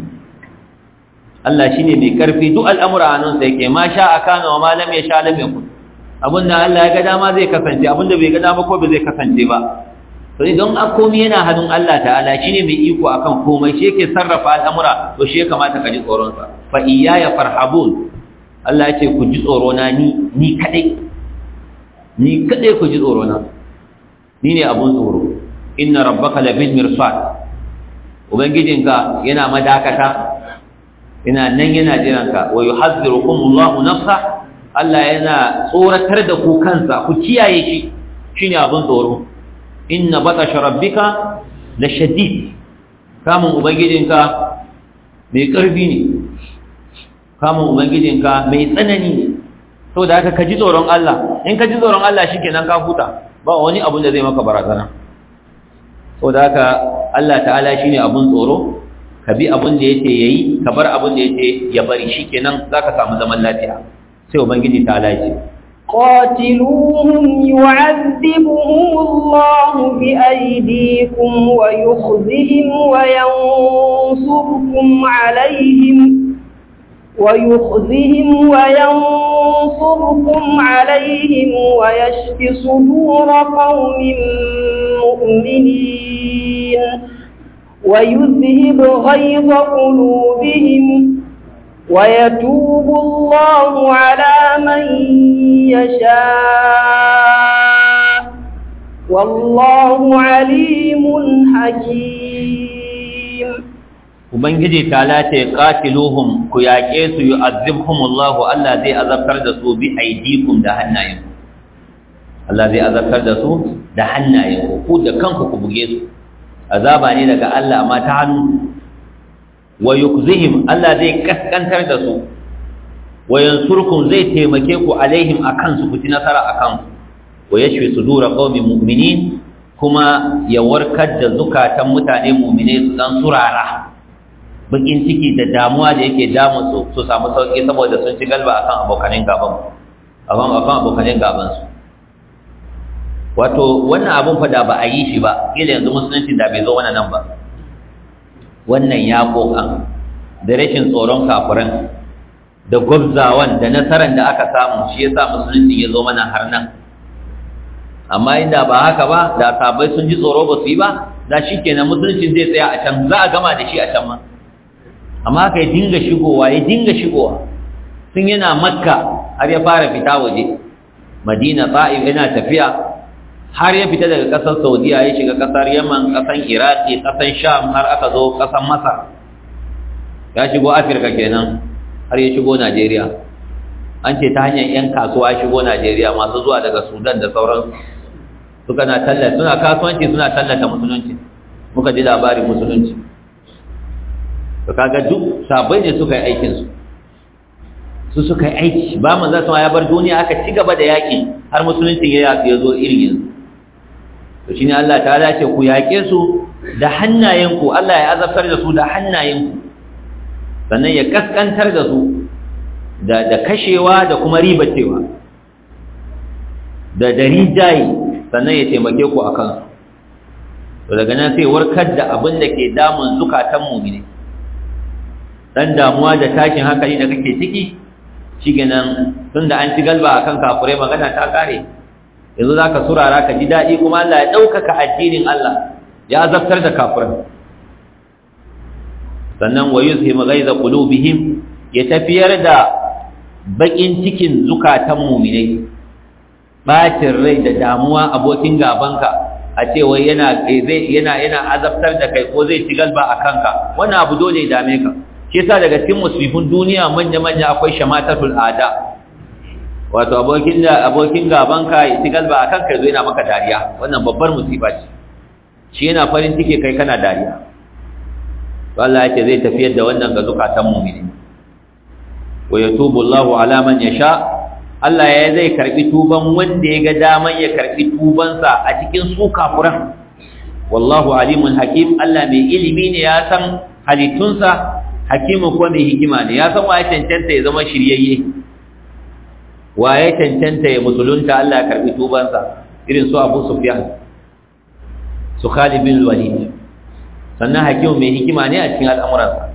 Allah shine mai karfi duk al'amura hannun sa yake ma sha akana wa ma lam yasha lam yakun abinda Allah ya ga dama zai kasance abinda bai ga dama ko bai zai kasance ba to idan komai yana hannun Allah ta'ala shine mai iko akan komai shi yake sarrafa al'amura to shi ya kamata ka ji tsoron sa fa iyaya farhabun Allah ya ce ku ji tsoro na ni ni kadai ni kadai ku ji tsoro na ni ne abun tsoro inna rabbaka labil mirsad ubangijinka yana madakata ina nan yana jiranka wa yuhazzirukum Allahu nafsa Allah yana tsoratar da ku kansa ku kiyaye shi shine abun tsoro inna batasha rabbika la shadid kamun ubangijinka mai karfi ne kamun ubangijinka mai tsanani ne saboda haka ka ji tsoron Allah in ka ji tsoron Allah shikenan ka huta ba wani abun da zai maka barazana saboda haka Allah ta'ala shine abun tsoro ka bi abun da yace yayi ka bar abun da yace ya bari shikenan zaka samu zaman lafiya sai ubangiji ta'ala ya ce قاتلوهم يعذبهم الله بأيديكم ويخزهم وينصركم عليهم ويخزهم وينصركم عليهم ويشف صدور قوم مؤمنين ويذهب غيظ قلوبهم ويتوب الله على من يشاء والله عليم حكيم ubangiji ta lace qatiluhum ku yaƙe su yu'azzibhumullahu Allah zai azabtar da su bi aidikum da hannayen Allah zai azabtar da su da hannayen ku da kanku ku buge su azaba ne daga Allah amma ta hannu wa yukzihim Allah zai kaskantar da su wa yansurkum zai taimake ku alaihim akan su ku ci nasara akan wa yashfi sudura qaumin mu'minin kuma ya warkar da zukatan mutane mu'mine su dan surara bakin ciki da damuwa da yake damun su su samu sauki saboda sun ci galba akan abokanin gaban akan akan abokanin gaban su wato wannan abun fa da ba a yi shi ba kila yanzu musulunci da bai zo wannan nan ba wannan ya kokan da rashin tsoron kafiran da gwabzawan da nasaran da aka samu shi yasa musulunci ya zo mana har nan amma inda ba haka ba da sabai sun ji tsoro ba su yi ba da shi kenan musulunci zai tsaya a can za a gama da shi a can ma amma haka ya dinga shigowa ya dinga shigowa sun yana makka har ya fara fita waje madina ta'if yana tafiya har ya fita daga ƙasar saudiya ya shiga ƙasar yaman ƙasar iraki ƙasar sham har aka zo ƙasar masar ya shigo afirka kenan har ya shigo najeriya an ce ta hanyar 'yan kasuwa shigo najeriya masu zuwa daga sudan da sauransu suka na tallata suna kasuwanci suna tallata musulunci muka ji labarin musulunci to kaga duk sabai ne suka yi aikin su su suka yi aiki ba man za su ya bar duniya aka ci gaba da yaƙi har musulunci ya ya zo irin yanzu to shine Allah ta ce ku yaƙe su da hannayenku Allah ya azabtar da su da hannayenku sannan ya kaskantar da su da da kashewa da kuma ribacewa da dari jayi sannan ya taimake ku a kansu to daga nan sai warkar da abin da ke damun zukatan mu'mini dan damuwa da tashin hankali da kake ciki shikenan tunda an ci galba akan kafurai magana ta kare yanzu zaka surara ka ji dadi kuma Allah ya daukaka addinin Allah ya azabtar da kafirai sannan wa yuzhimu ghaiza qulubihim ya tafiyar da bakin cikin zukatan mu'minai bacin rai da damuwa abokin gabanka a ce wai yana zai yana yana azabtar da kai ko zai ci galba a kanka wannan abu dole ya dame ka shi yasa daga cikin musibin duniya manya manya akwai shamatatul ada wato abokin da abokin gabanka ya ci galba a kanka yazo yana maka dariya wannan babbar musiba ce shi yana farin ciki kai kana dariya to Allah yake zai tafiyar da wannan ga zukatan mu'mini wa yatubu Allahu ala man yasha Allah ya zai karbi tuban wanda ya ga daman ya karbi tubansa a cikin su kafuran wallahu alimun hakim Allah mai ilimi ne ya san halittunsa hakimin ko mai hikima ne ya san waye cancanta ya zama shiryayye waye cancanta ya musulunta Allah ya karbi tubansa irin su Abu Sufyan su Khalid bin Walid sannan hakimin mai hikima ne a cikin al'amuransa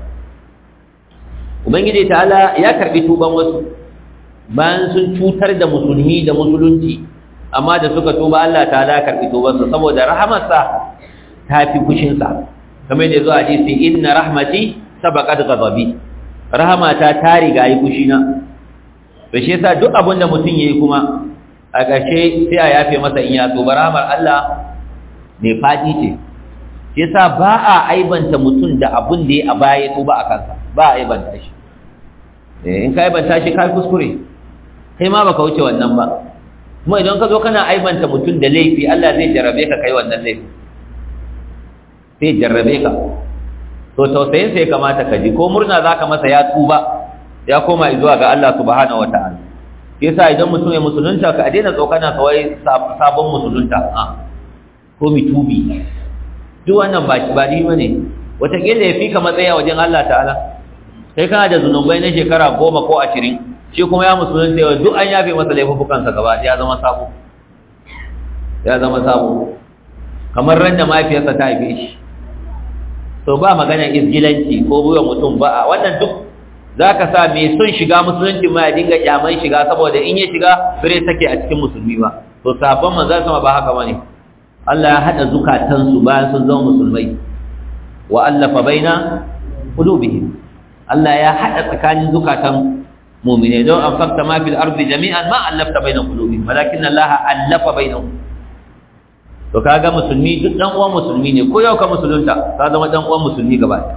ubangiji ta'ala ya karbi tuban wasu bayan sun cutar da musulmi da musulunci amma da suka tuba Allah ta'ala karbi tubansa saboda rahamarsa ta fi kushinsa kamar da zuwa hadisi inna rahmati sabaqat ghadabi rahamata ta riga yi kushina to shi yasa duk abin da mutum yayi kuma a ƙarshe sai a yafe masa in ya tuba rahamar Allah ne fadi ce shi yasa ba a aibanta mutum da abin da ya a baya tuba a kansa ba a aibanta shi in ka aibanta shi ka kuskure kai ma baka wuce wannan ba kuma idan ka zo kana aibanta mutum da laifi Allah zai jarrabe ka kai wannan laifi sai jarrabe ka to tausayin sai kamata ka ji ko murna zaka masa ya tuba ya koma zuwa ga Allah subhanahu wataala yasa idan mutum ya musulunta ka daina tsokana kawai sabon musulunta a ko mitubi duk wannan ba ba ni bane wataƙila ya fi ka matsaya wajen Allah ta'ala kai kana da zunubai na shekara goma ko ashirin shi kuma ya musulunta yau duk an yafe masa laifukansa gaba ya zama sabo ya zama sabo kamar ran da mahaifiyarsa ta haife shi to ba magana izgilanci ko buwa mutum ba a wannan duk za ka sa mai son shiga musulunci ma ya dinga kyaman shiga saboda in ya shiga bare take a cikin musulmi ba to sabon manzan sama ba haka bane Allah ya hada zukatansu bayan sun zama musulmai wa allafa baina qulubihim Allah ya hada tsakanin zukatan mu'mine don an fakta ma fil ardi jami'an ma allafta baina qulubihim walakin Allah allafa bainahum to kaga musulmi duk dan uwan musulmi ne ko yau ka musulunta ka zama dan uwan musulmi gaba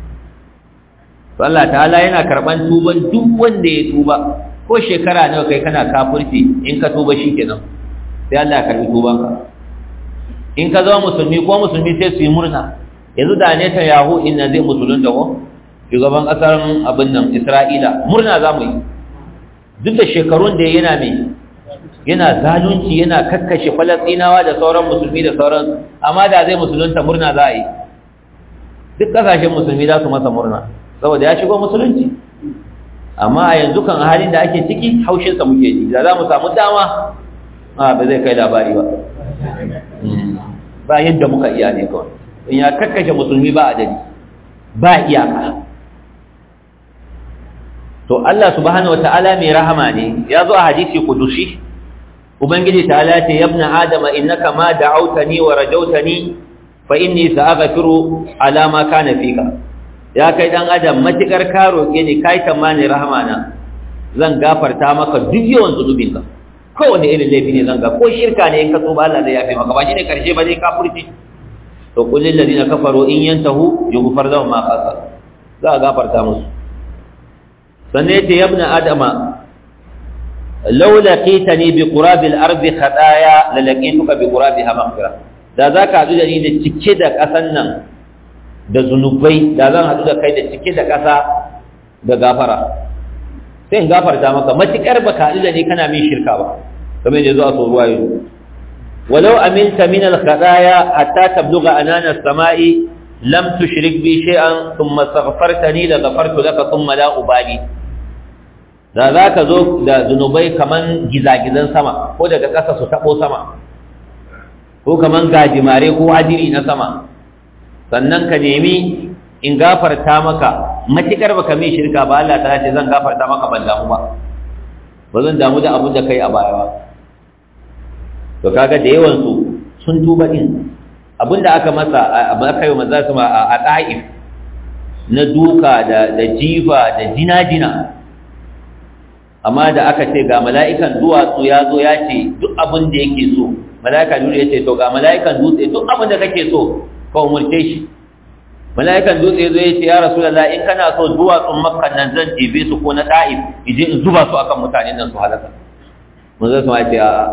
to Allah ta'ala yana karban tuban duk wanda ya tuba ko shekara nawa kai kana kafirci in ka tuba shikenan sai Allah ya karbi tubanka in ka zama musulmi ko musulmi sai su yi murna yanzu da ne ta yahu inna zai musulunta ko shugaban kasar abin nan Isra'ila murna za mu yi duk da shekarun da yana mai yana zalunci yana kakkashe falastinawa da sauran musulmi da sauran amma da zai musulunta murna za a yi duk kasashen musulmi za su masa murna saboda ya shigo musulunci amma a yanzu kan halin da ake ciki haushinsa muke ji da za mu samu dama a ba zai kai labari ba ba yadda muka iya ne kawai in ya kakkashe musulmi ba a dadi ba iyaka to Allah subhanahu wataala mai rahama ne ya zo a hadisi kudusi ubangiji ta'ala ce yabna adama innaka ma da'awtani wa rajawtani fa inni sa'aghfiru ala ma kana fika ya kai dan adam matikar ka roke ni kai tamani rahama na zan gafarta maka duk yawan zunubinka kowane irin laifi ne zan ga ko shirka ne in ka tuba Allah zai yafe maka ba shi ne karshe ba zai kafurci to qul lil ladina kafaru in yantahu yughfar lahum ma qasa za a gafarta musu sannan yace ya ibn adama law laqitani bi qurabil ardi khataya la laqituka bi qurabiha maghfira da zaka hadu da ni da cike da kasan nan da zunubai da zan hadu da kai da cike da kasa da gafara sai in gafarta maka matikar baka haɗu da ni kana min shirka ba kamar yadda zuwa so ruwa yanzu walau aminta min al-khadaya hatta tablugha anana as-sama'i lam tushrik bi shay'an thumma astaghfartani la ghafartu laka thumma la ubali da za ka zo da zunubai kaman gizagizan sama ko daga ƙasa su taɓo sama ko kaman gajimare ko hadiri na sama sannan ka nemi in gafarta maka matikar baka mai shirka ba Allah ta ce zan gafarta maka ban damu ba ba zan damu da abin da kai a baya ba to kaga da yawan su sun tuba din abin da aka masa abin aka yi maza su a ta'if na duka da da jifa da jina-jina amma da aka ce ga mala'ikan duwatsu ya zo ya ce duk abin da yake so mala'ika dutse ya ce to ga mala'ikan dutse duk abin da kake so ka umurce shi mala'ikan dutse zo ya ce ya rasulullah in kana so duwatsun makka nan zan ɗebe su ko na ta'if ije in zuba su akan mutanen nan su halaka mun zai sama ce a'a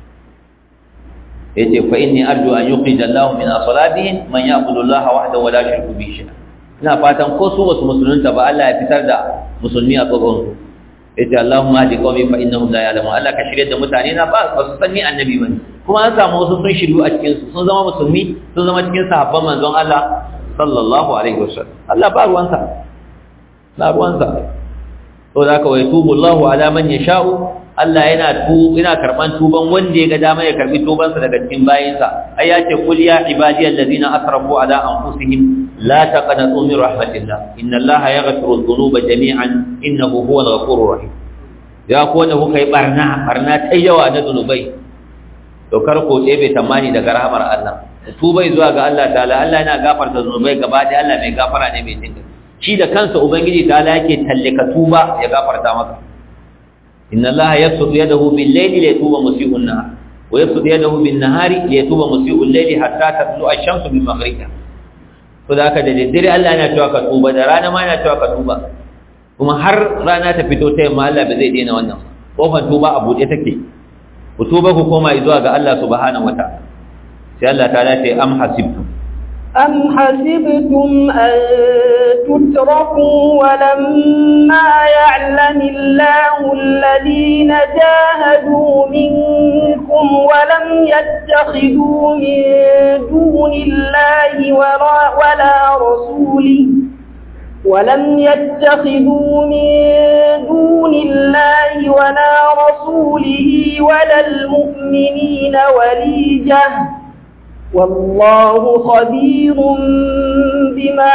ya ce fa inni arju an yuqija Allahu min asalabihim man ya'budu Allah wahdahu wa la yushriku bihi shay'a ina fatan ko su wasu musulunta ba Allah ya fitar da musulmi a tsoron su yace Allahumma hadi qawmi fa innahum la ya'lamun Allah ka shirye da mutane na ba ba su san ni annabi bane kuma an samu wasu sun shiryu a cikin su sun zama musulmi sun zama cikin sahabban manzon Allah sallallahu alaihi wasallam Allah ba ruwansa ba ruwansa to da ka wai tubu Allahu ala man yasha'u Allah yana tu yana karban tuban wanda ya ga dama ya karbi tubansa daga cikin bayinsa ai ya ce kul ya ibadiyal ladina asrafu ala anfusihim la taqnatu min rahmatillah inna Allaha yaghfiru dhunuba jami'an innahu huwal ghafurur rahim ya ko wanda kuka yi barna barna ta yawa na zunubai to kar ko ɗebe tamani daga rahamar Allah tubai zuwa ga Allah ta'ala Allah yana gafarta zunubai gaba da Allah mai gafara ne mai jinka shi da kansa ubangiji ta'ala yake tallaka tuba ya gafarta maka inna Allah yabsutu yadahu bil layli liyatuba musii'un nahar wa yabsutu yadahu bin nahari liyatuba musii'ul layli hatta tatlu'a ash-shamsu min maghribiha to da haka da daddare Allah yana cewa ka tuba da rana ma yana cewa ka tuba kuma har rana ta fito ta yamma Allah ba zai daina wannan kofar tuba a buɗe take ku tuba ku koma zuwa ga Allah subhanahu wataala sai Allah ta ce am hasibtum am hasibtum an tutraku wa lamma ya'lamu Allahu alladhina jahadu minkum wa lam yattakhidhu min dunillahi wala rasulihi ولم يتخذوا من دون الله ولا رسوله ولا المؤمنين وليجة والله خبير بما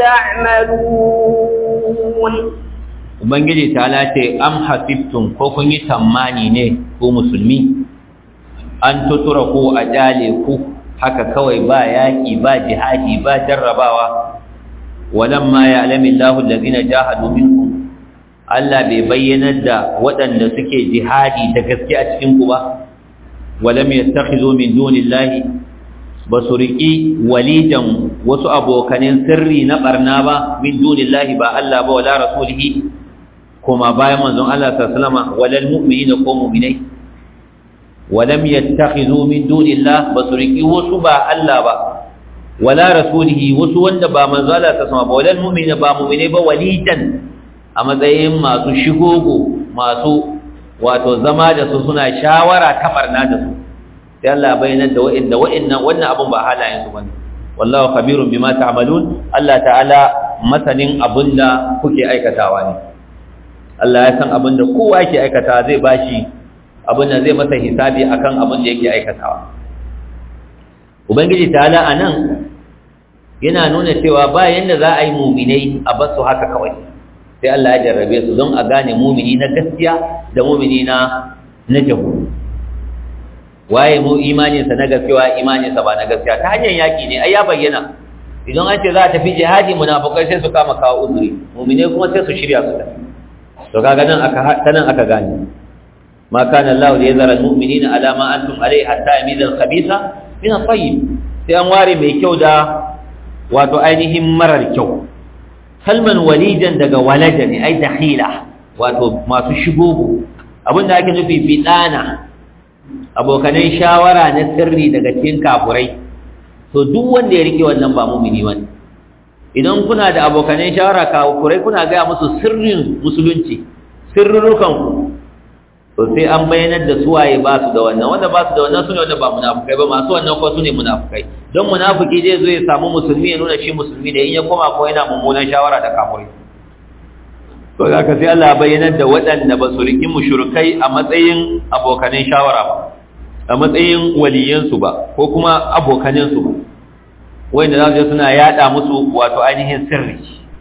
تعملون Ubangiji ta lace am hasibtum ko kun yi tammani ne ko musulmi an tutura ko a jale ku haka kawai ba yaƙi ba jihadi ba jarrabawa walamma ya'lamu Allahu allazina jahadu minkum Allah bai bayyanar da waɗanda suke jihadi da gaske a cikin ku ba walam yattakhidhu min dunillahi basuriki walijan wasu abokanin sirri na barna ba min dunillahi ba Allah ba wala rasulihi kuma bayan manzon Allah sallallahu alaihi wasallam walal mu'minina ko mu'minai walam yattakhidhu min dunillahi basuriki wasu ba Allah ba wala rasulihi wasu wanda ba manzala ta sama ba wadan mu'mini ba mu'mine ba walidan a matsayin masu shigogo masu wato zama da su suna shawara ta barna da su sai Allah bayyana da wa'inda wa'innan wannan abun ba halayen su bane wallahu khabirun bima ta'malun Allah ta'ala masanin abinda kuke aikatawa ne Allah ya san abinda kowa yake aikata zai bashi abinda zai masa hisabi akan abinda yake aikatawa ubangiji ta'ala anan yana nuna cewa ba yanda za a yi muminai a basu haka kawai sai Allah ya jarrabe su don a gane mumini na gaskiya da mumini na na jahu waye mu imaninsa na gaskiya imaninsa ba na gaskiya ta hanyar yaki ne ai ya bayyana idan an ce za a tafi jihadi munafukai sai su kama kawo uzuri mumine kuma sai su shirya su tafi to kaga nan aka tanan aka gane ma kana Allah da yazara almu'minina ala ma antum alayhi hatta yamiza al-khabitha min at-tayyib sai an ware mai kyau da wato ainihin marar kyau kalman walijan daga walaja ne ai dakhila wato masu shigogo abinda ake nufi bidana abokanai shawara na sirri daga cikin kafurai to duk wanda ya rike wannan ba mumini bane idan kuna da abokanai shawara kafurai kuna ga musu sirrin musulunci sirrurukan ku to sai an bayyanar da suwaye ba su da wannan wanda ba su da wannan sune wanda ba munafukai ba masu wannan ko sune munafukai don munafiki zai zo ya samu musulmi ya nuna shi musulmi ne in ya koma ko yana mummunan shawara da kafurai to za ka sai Allah bayyanar da waɗanda ba su riƙi mushrikai a matsayin abokanin shawara ba a matsayin waliyansu ba ko kuma abokaninsu ba wanda za su je suna yaɗa musu wato ainihin sirri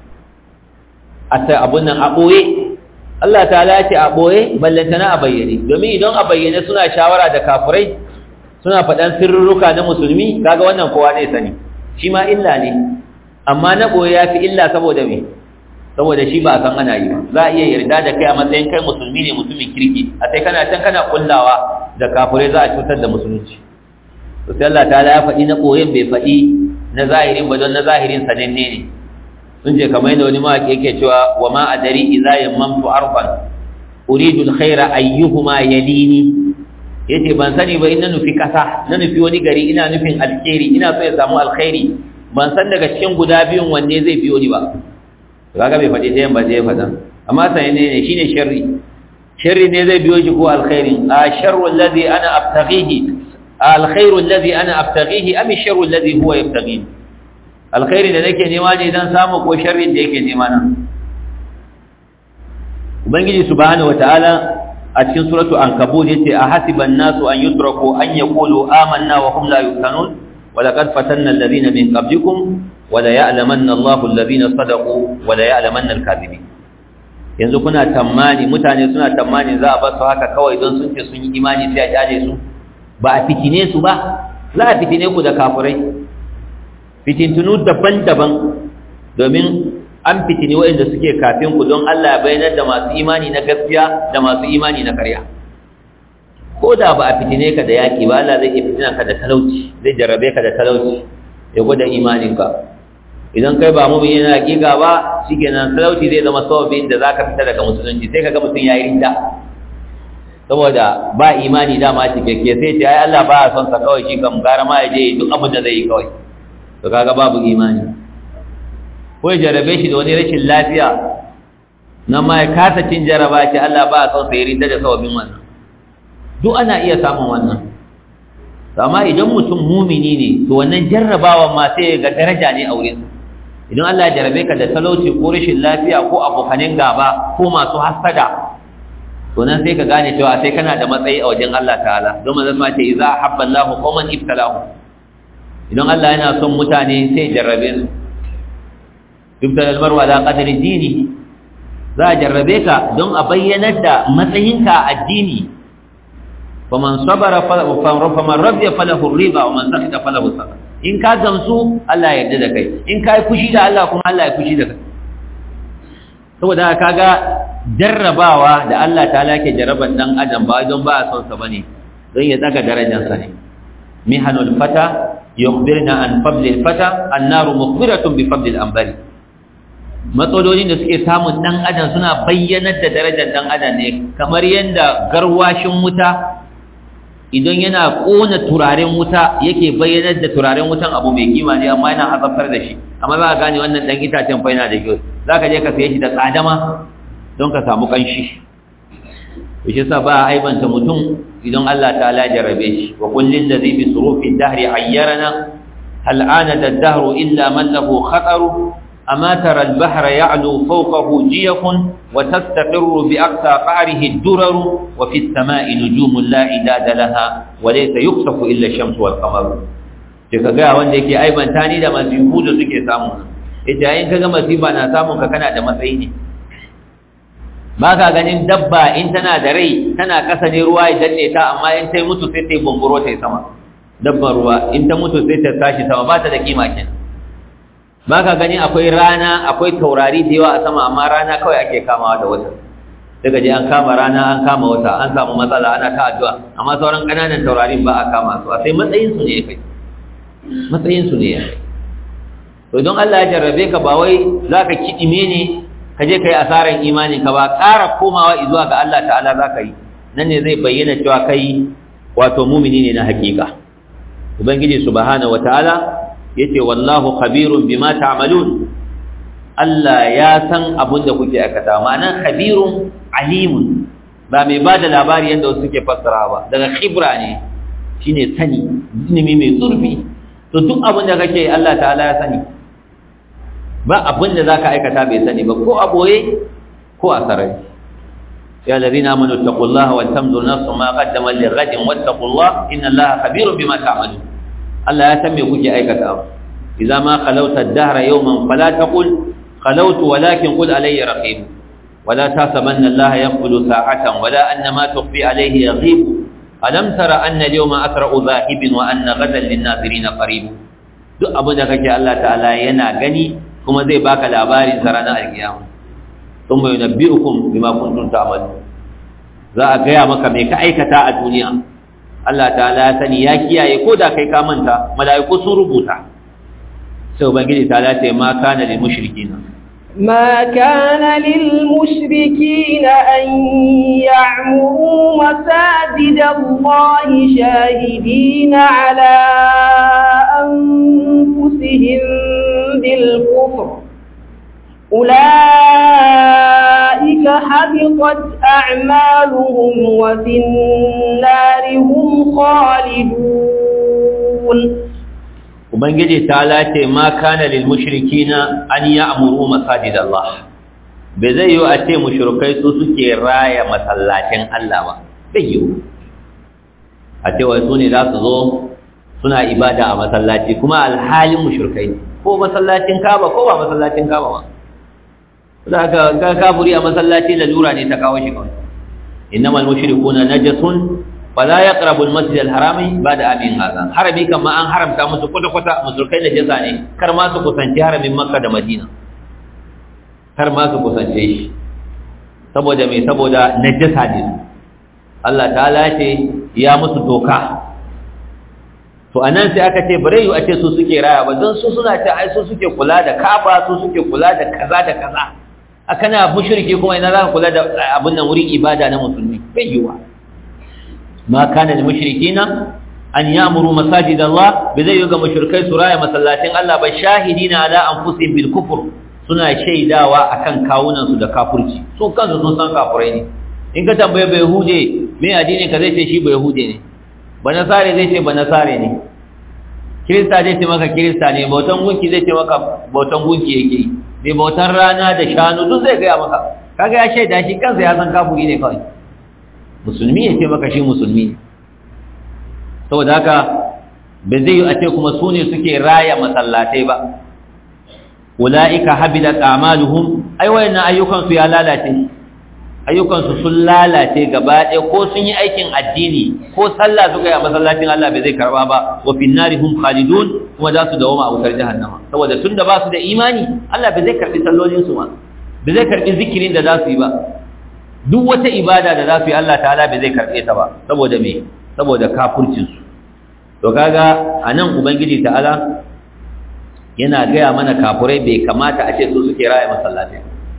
a ta abun nan a ɓoye Allah ta ce a ɓoye ballantana a bayyane domin idan a bayyane suna shawara da kafurai suna faɗan sirruka na musulmi kaga wannan kowa ne sani shi ma illa ne amma na ɓoye ya fi illa saboda me saboda shi ba san ana yi ba za a iya yarda da kai a matsayin kai musulmi ne mutumin kirki a sai kana can kana kullawa da kafirai za a cutar da musulunci to sai Allah ta'ala ya faɗi na koyen bai faɗi na zahirin ba don na zahirin sananne ne sun ce kamar yadda wani mawaƙi yake cewa wa ma adari idza yammamtu arfan uridu alkhaira ayyuhuma yalini yace ban sani ba ina nufi kasa na nufi wani gari ina nufin alkhairi ina so ya samu alkhairi ban san daga cikin guda biyun wanne zai biyo ni ba kaga bai faɗi ɗayan ba zai faɗa amma sai ne ne shine sharri sharri ne zai biyo shi ko alkhairin a sharru alladhi ana abtaghihi alkhairu alladhi ana abtaghihi am sharru alladhi huwa yabtaghi alkhairi da nake nema ne dan samu ko sharri da yake nema nan ubangiji subhanahu wataala a cikin suratu ankabut yace a hasiban nasu an yutraku an yaqulu amanna wa hum la yuftanun ولقد فتنا الذين من قبلكم ولا يعلمن الله الذين صدقوا ولا يعلمن الكاذبين yanzu kuna tammani mutane suna tammani za a bar su haka kawai don sun ce sun yi imani sai a kyale su ba a fitine su ba za a fitine ku da kafirai fitintunu daban-daban domin an fitini waɗanda suke kafin ku don Allah ya bayyana da masu imani na gaskiya da masu imani na ƙarya ko da ba a fitine ka da yaƙi ba Allah zai iya fitina ka da talauci zai jarrabe ka da talauci ya gwada imaninka idan kai ba mumin yana hakika ba shikenan talauci zai zama sababin da zaka fita daga musulunci sai kaga mutum yayi rinda saboda ba imani dama cikakke sai ce ai Allah ba ya son sa kawai shi kam gara ma ya je duk abin da zai yi kawai to kaga babu imani ko ya jarrabe shi da wani rashin lafiya nan ma ya kasa cin jaraba ce Allah ba ya son sa ya rinda da sababin wannan duk ana iya samun wannan amma idan mutum mumini ne to wannan jarrabawa ma sai ga daraja ne a wurin idan Allah ya jarabe ka da talauci ko rashin lafiya ko abokanin gaba ko masu hasada to nan sai ka gane cewa sai kana da matsayi a wajen Allah ta'ala don manzon ma ce idza habba Allahu qauman ibtalahu idan Allah yana son mutane sai jarrabe su ibtal al-mar'u ala qadri dini za a jarrabe ka don a bayyanar da matsayinka a addini faman sabara faman radiya falahu riba wa man sakita falahu sabr in ka gamsu Allah ya yarda da kai in ka yi fushi da Allah kuma Allah ya fushi da kai saboda kaga jarrabawa da Allah ta'ala ke jarraban dan adam ba don ba a son sa bane don ya daga darajar sa ne mihanul fata yukhbirna an fadli fata annaru mukhbiratun bi fadli al-anbari matsalolin da suke samun dan adam suna bayyanar da darajar dan adam ne kamar yanda garwashin wuta idan yana kona turaren wuta yake bayyanar da turaren wutan abu mai kima ne amma yana azabtar da shi amma za ka gane wannan dan itacen fa yana da kyau za ka je ka saye shi da tsadama don ka samu kanshi shi sa ba aibanta mutum idan Allah ta'ala jarabe shi wa kullin ladhi bi surufi dahri ayyarana hal anada ad-dahru illa man lahu khataru أما ترى البحر يعلو فوقه جيف وتستقر بأقصى قعره الدرر وفي السماء نجوم لا عداد لها وليس يخسف إلا الشمس والقمر ka gaya wanda yake aibanta ni da masifu da suke samu ita yayin kaga masifa na samun ka kana da matsayi ne ba ka ganin dabba in tana da rai tana kasa ne ruwa ya danne ta amma in ta mutu sai ta yi bumburo ta yi sama dabban ruwa in ta mutu sai ta tashi sama ba ta da kima kenan ba ka gani akwai rana akwai taurari da yawa a sama amma rana kawai ake kamawa da wata daga je an kama rana an kama wata an samu matsala ana ta addu'a amma sauran ƙananan taurarin ba a kama su a sai matsayin su ne kai matsayin su ne ya to don Allah ya jarrabe ka ba wai zaka kidime ne ka je kai asaran imanin ka ba ƙara komawa zuwa ga Allah ta'ala zaka yi nan ne zai bayyana cewa kai wato mumini ne na hakika ubangiji subhanahu wataala yace wallahu khabirun bima ta'malun Allah ya san abin da kuke aikata ma'ana khabirun alimun ba mai bada labari yanda wasu suke fassara ba daga khibra ne shine sani ilimi mai zurfi to duk abin da kake Allah ta'ala ya sani ba abin da zaka aikata bai sani ba ko a boye ko a sarari ya ladina amanu taqullaha wal tanzur nafsun ma qaddamat lighadin wattaqullaha inna Allaha khabirun bima ta'malun Allah ya san me kuke aikata idza ma khalawta ad-dahra yawman fala taqul khalawtu walakin qul alayya raqib wala tasabanna Allah yaqulu sa'atan wala anna ma tukhfi alayhi yaghib alam tara anna al-yawma asra'u dhahibin wa anna ghadan lin-nazirin qarib duk abin da kake Allah ta'ala yana gani kuma zai baka labarin sa ranar alkiyama thumma yunabbi'ukum bima kuntum ta'malun za a gaya maka me ka aikata a duniya Allah ta'ala ya sani ya kiyaye ko da kai ka manta mala'iku sun rubuta sai ubangiji ta ce ma kana lil mushrikina ما كان للمشركين أن يعمروا مساجد الله شاهدين على أنفسهم بالكفر أولئك حبطت أعمالهم وفي النار هم خالدون Ubangiji ta lace ma kana lil mushrikina an ya'muru masajid Allah bai zai yi a ce mushrikai su suke raya masallacin Allah ba bai yi a ce wai su ne za su zo suna ibada a masallaci kuma alhalin mushrikai ko masallacin Kaaba ko ba masallacin Kaaba ba za ka ga kafuri a masallaci lalura ne ta kawo shi kawai innamal mushrikuna najasun fala yaqrabu almasjid alharami ba'da amin hadha harami kan ma an haramta musu kwata kwata musulkai najasa ne kar ma su kusanci haramin makka da madina kar ma su kusance shi saboda me saboda najasa ne Allah ta'ala ce ya musu doka to anan sai aka ce bare yu a ce su suke raya ba don su suna ce ai su suke kula da kaba su suke kula da kaza da kaza akana mushriki kuma ina za ka kula da abin nan wurin ibada na musulmi bai yiwa ma kana lil mushrikina an ya'muru masajid Allah bai zai yuga mushrikai su raya masallacin Allah ba shahidina ala anfusihim bil kufr suna shaidawa akan kawunan su da kafirci su kansu sun san kafirai ne in ka tambaye bai hude me addini ka zai ce shi bai hude ne ba nasare zai ce ba nasare ne kirista zai ce maka kirista ne bautan gunki zai ce maka bautan gunki yake yi mai bautan rana da shanu duk zai gaya maka kaga ya shaida shi kansa ya san kafuri ne kawai musulmi ya ce maka shi musulmi ne saboda haka ba zai yi a ce kuma su ne suke raya masallatai ba ula'ika habidat a'maluhum ai wayannan ayyukan su ya lalace ayyukan su sun lalace gaba ɗaya ko sun yi aikin addini ko sallah suka yi a masallacin Allah bai zai karba ba wa fin nari hum khalidun kuma za su dawo a wutar jahannama saboda tunda ba su da imani Allah bai zai karbi sallolin su ma bai zai karbi zikirin da za su yi ba duk wata ibada da za su yi Allah ta'ala bai zai karbe ta ba saboda me saboda kafircin su to kaga anan ubangiji ta'ala yana gaya mana kafurai bai kamata a ce su suke raya masallaci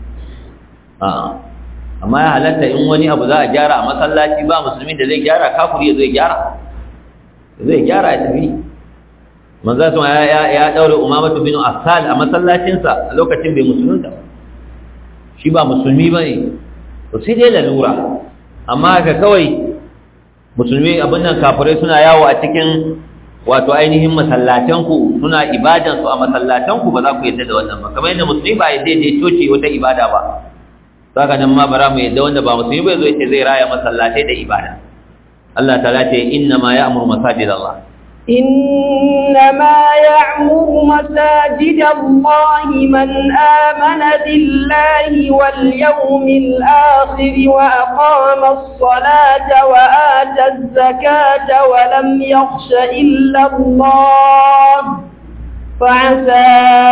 a'a amma ya halatta in wani abu za a gyara a masallaci ba musulmi da zai gyara kafuri zai gyara zai gyara ya tafi manzo sun ya ya daure umamatu bin asal a masallacinsa a lokacin bai musulunta shi ba musulmi bane to sai dai lalura amma ka kawai musulmi abin nan kafirai suna yawo a cikin wato ainihin masallatanku suna ibadansu a masallatanku ba za ku yadda da wannan ba kamar yadda musulmi ba yadda je coci wata ibada ba saka nan ma bara mu yadda wanda ba musulmi bai zo yace zai raya masallatai da ibada Allah ta'ala ce inna ma ya'muru masajid Allah إنما يعمر مساجد الله من آمن بالله واليوم الآخر وأقام الصلاة وآتى الزكاة ولم يخش إلا الله فعسى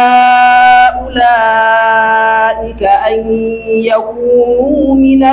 أولئك أن يكونوا من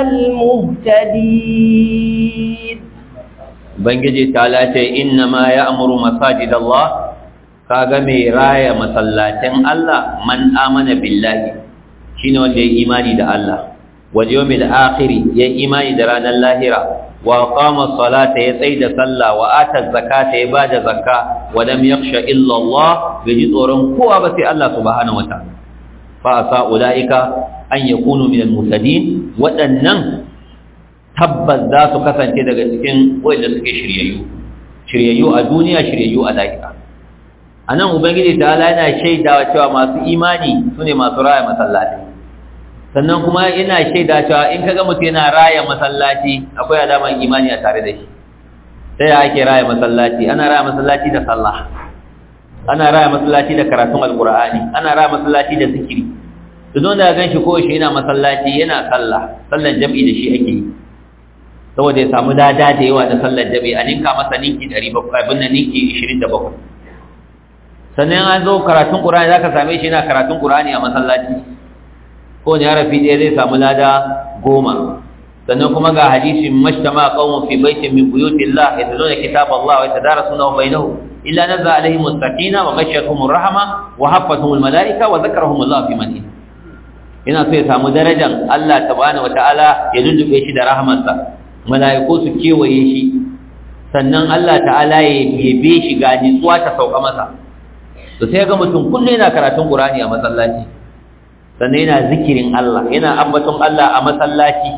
المهتدين Ubangiji ta lace inna ma ya amuru masajid Allah kaga mai raya masallacin Allah man amana billahi shine wanda ya imani da Allah wal yawmil akhir ya imani da ranar lahira wa qama salata ya tsaida sallah wa ata zakata ya bada zakka wa lam yakhsha illa Allah bai tsoron kowa ba sai Allah subhanahu wataala fa asa ulaika an yakunu min al-muhtadin wadannan tabbas za su kasance daga cikin wanda suke shiryayyu shiryayyu a duniya shiryayyu a lahira a nan ubangiji ta ala yana shaidawa cewa masu imani su ne masu raya masallaci sannan kuma yana shaida cewa in kaga mutum yana raya masallaci akwai alaman imani a tare da shi ta ya ake raya masallaci ana raya masallaci da sallah ana raya masallaci da karatun alkur'ani ana raya masallaci da zikiri duk wanda ya gan shi ko shi yana masallaci yana sallah sallan jam'i da shi ake yi saboda ya samu dada da yawa da sallar jabi a ninka masa ninki 700 abin nan ninki 27 sannan an zo karatun qur'ani zaka same shi yana karatun qur'ani a masallaci ko ne harafi ɗaya zai samu lada goma sannan kuma ga hadisin mashtama qaumun fi baitin min buyutillah yatluna kitaballah wa yatadarasunahu bainahum illa nazza alaihim as-sakina wa ghashiyatuhum ar-rahma wa haffatuhum al-malaika wa dhakarahum Allah fi man ina so ya samu darajar Allah subhanahu wa ta'ala ya lullube shi da rahmarsa mala'iku su kewaye shi sannan Allah ta'ala ya yabe shi ga nitsuwa ta sauka masa to sai ga mutum kullum yana karatun Qur'ani a masallaci sannan yana zikirin Allah yana ambaton Allah a masallaci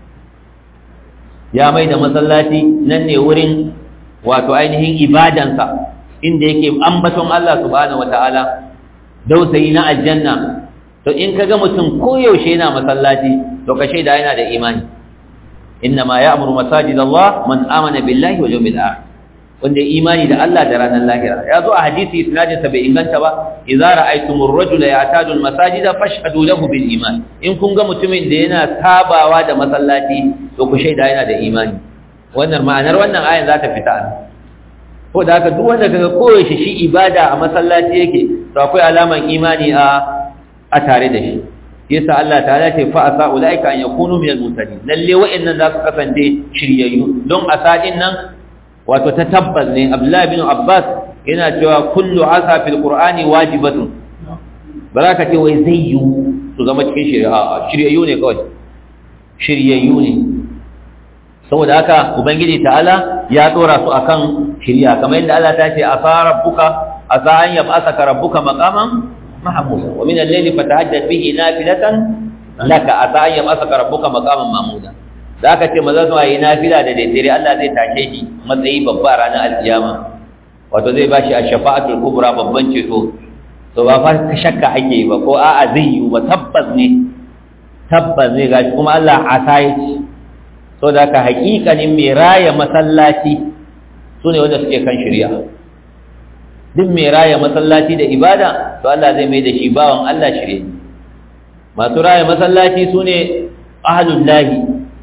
ya mai da masallaci nan ne wurin wato ainihin ibadansa inda yake ambaton Allah subhanahu wataala dausayi na aljanna to in kaga mutum koyaushe yana masallaci to ka shaida yana da imani إنما يأمر مساجد الله من آمن بالله واليوم الآخر wanda imani da Allah da ranar lahira ya zo a hadisi isnadin sa bai inganta ba idza ra'aytumur rajula ya'tadu al-masajida fashhadu lahu bil iman in kun ga mutumin da yana sabawa da masallaci to ku shaida yana da imani wannan ma'anar wannan ayan za ta fita ko da haka duk wanda kaga koyaushe shi ibada a masallaci yake to akwai alaman imani a a tare da shi yasa Allah ta'ala ce fa asa ulaika an yakunu minal mutadin lalle wa'annan za su kasance shiryayyu don asadin nan wato ta tabbas ne Abdullah bin Abbas yana cewa kullu asa fil qur'ani wajibatun baraka ce wai zai yi su zama cikin shari'a shiryayyu ne kawai shiryayyu ne saboda haka ubangiji ta'ala ya dora su akan shiriya kamar yadda Allah ta ce asa rabbuka asa an yab'asaka rabbuka maqaman محمودا ومن الليل فتهجد به نافلة لك أتى أن يبعثك ربك مقاما محمودا da aka ce maza su yi nafila da daidare Allah zai tashe shi matsayi babba ranar alkiyama wato zai ba shi a shafa'atul kubra babban ceto to ba fa shakka ake yi ba ko a'a zai yi ba tabbas ne tabbas ne gashi kuma Allah a sai so da ka hakikanin mai raya masallaci sune wanda suke kan shari'a duk mai raya masallaci da ibada to Allah zai mai da shi bawan Allah shirye masu raya masallaci su ne ahalullahi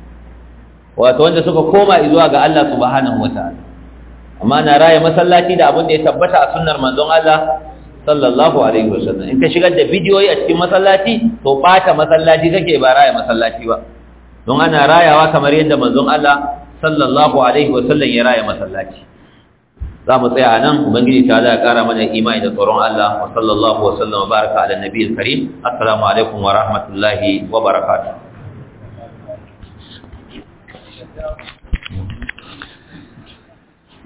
wato wanda suka koma zuwa ga Allah subhanahu wataala amma na raya masallaci da abin da ya tabbata a sunnar manzon Allah sallallahu alaihi wasallam in ka shigar da bidiyoyi a cikin masallaci to bata masallaci kake ba raya masallaci ba don ana rayawa kamar yadda manzon Allah sallallahu alaihi wasallam ya raya masallaci za mu tsaya nan ubangiji ta da kara mana imani da tsoron Allah wa sallallahu wa sallama baraka ala nabiyil karim assalamu alaikum wa rahmatullahi wa barakatuh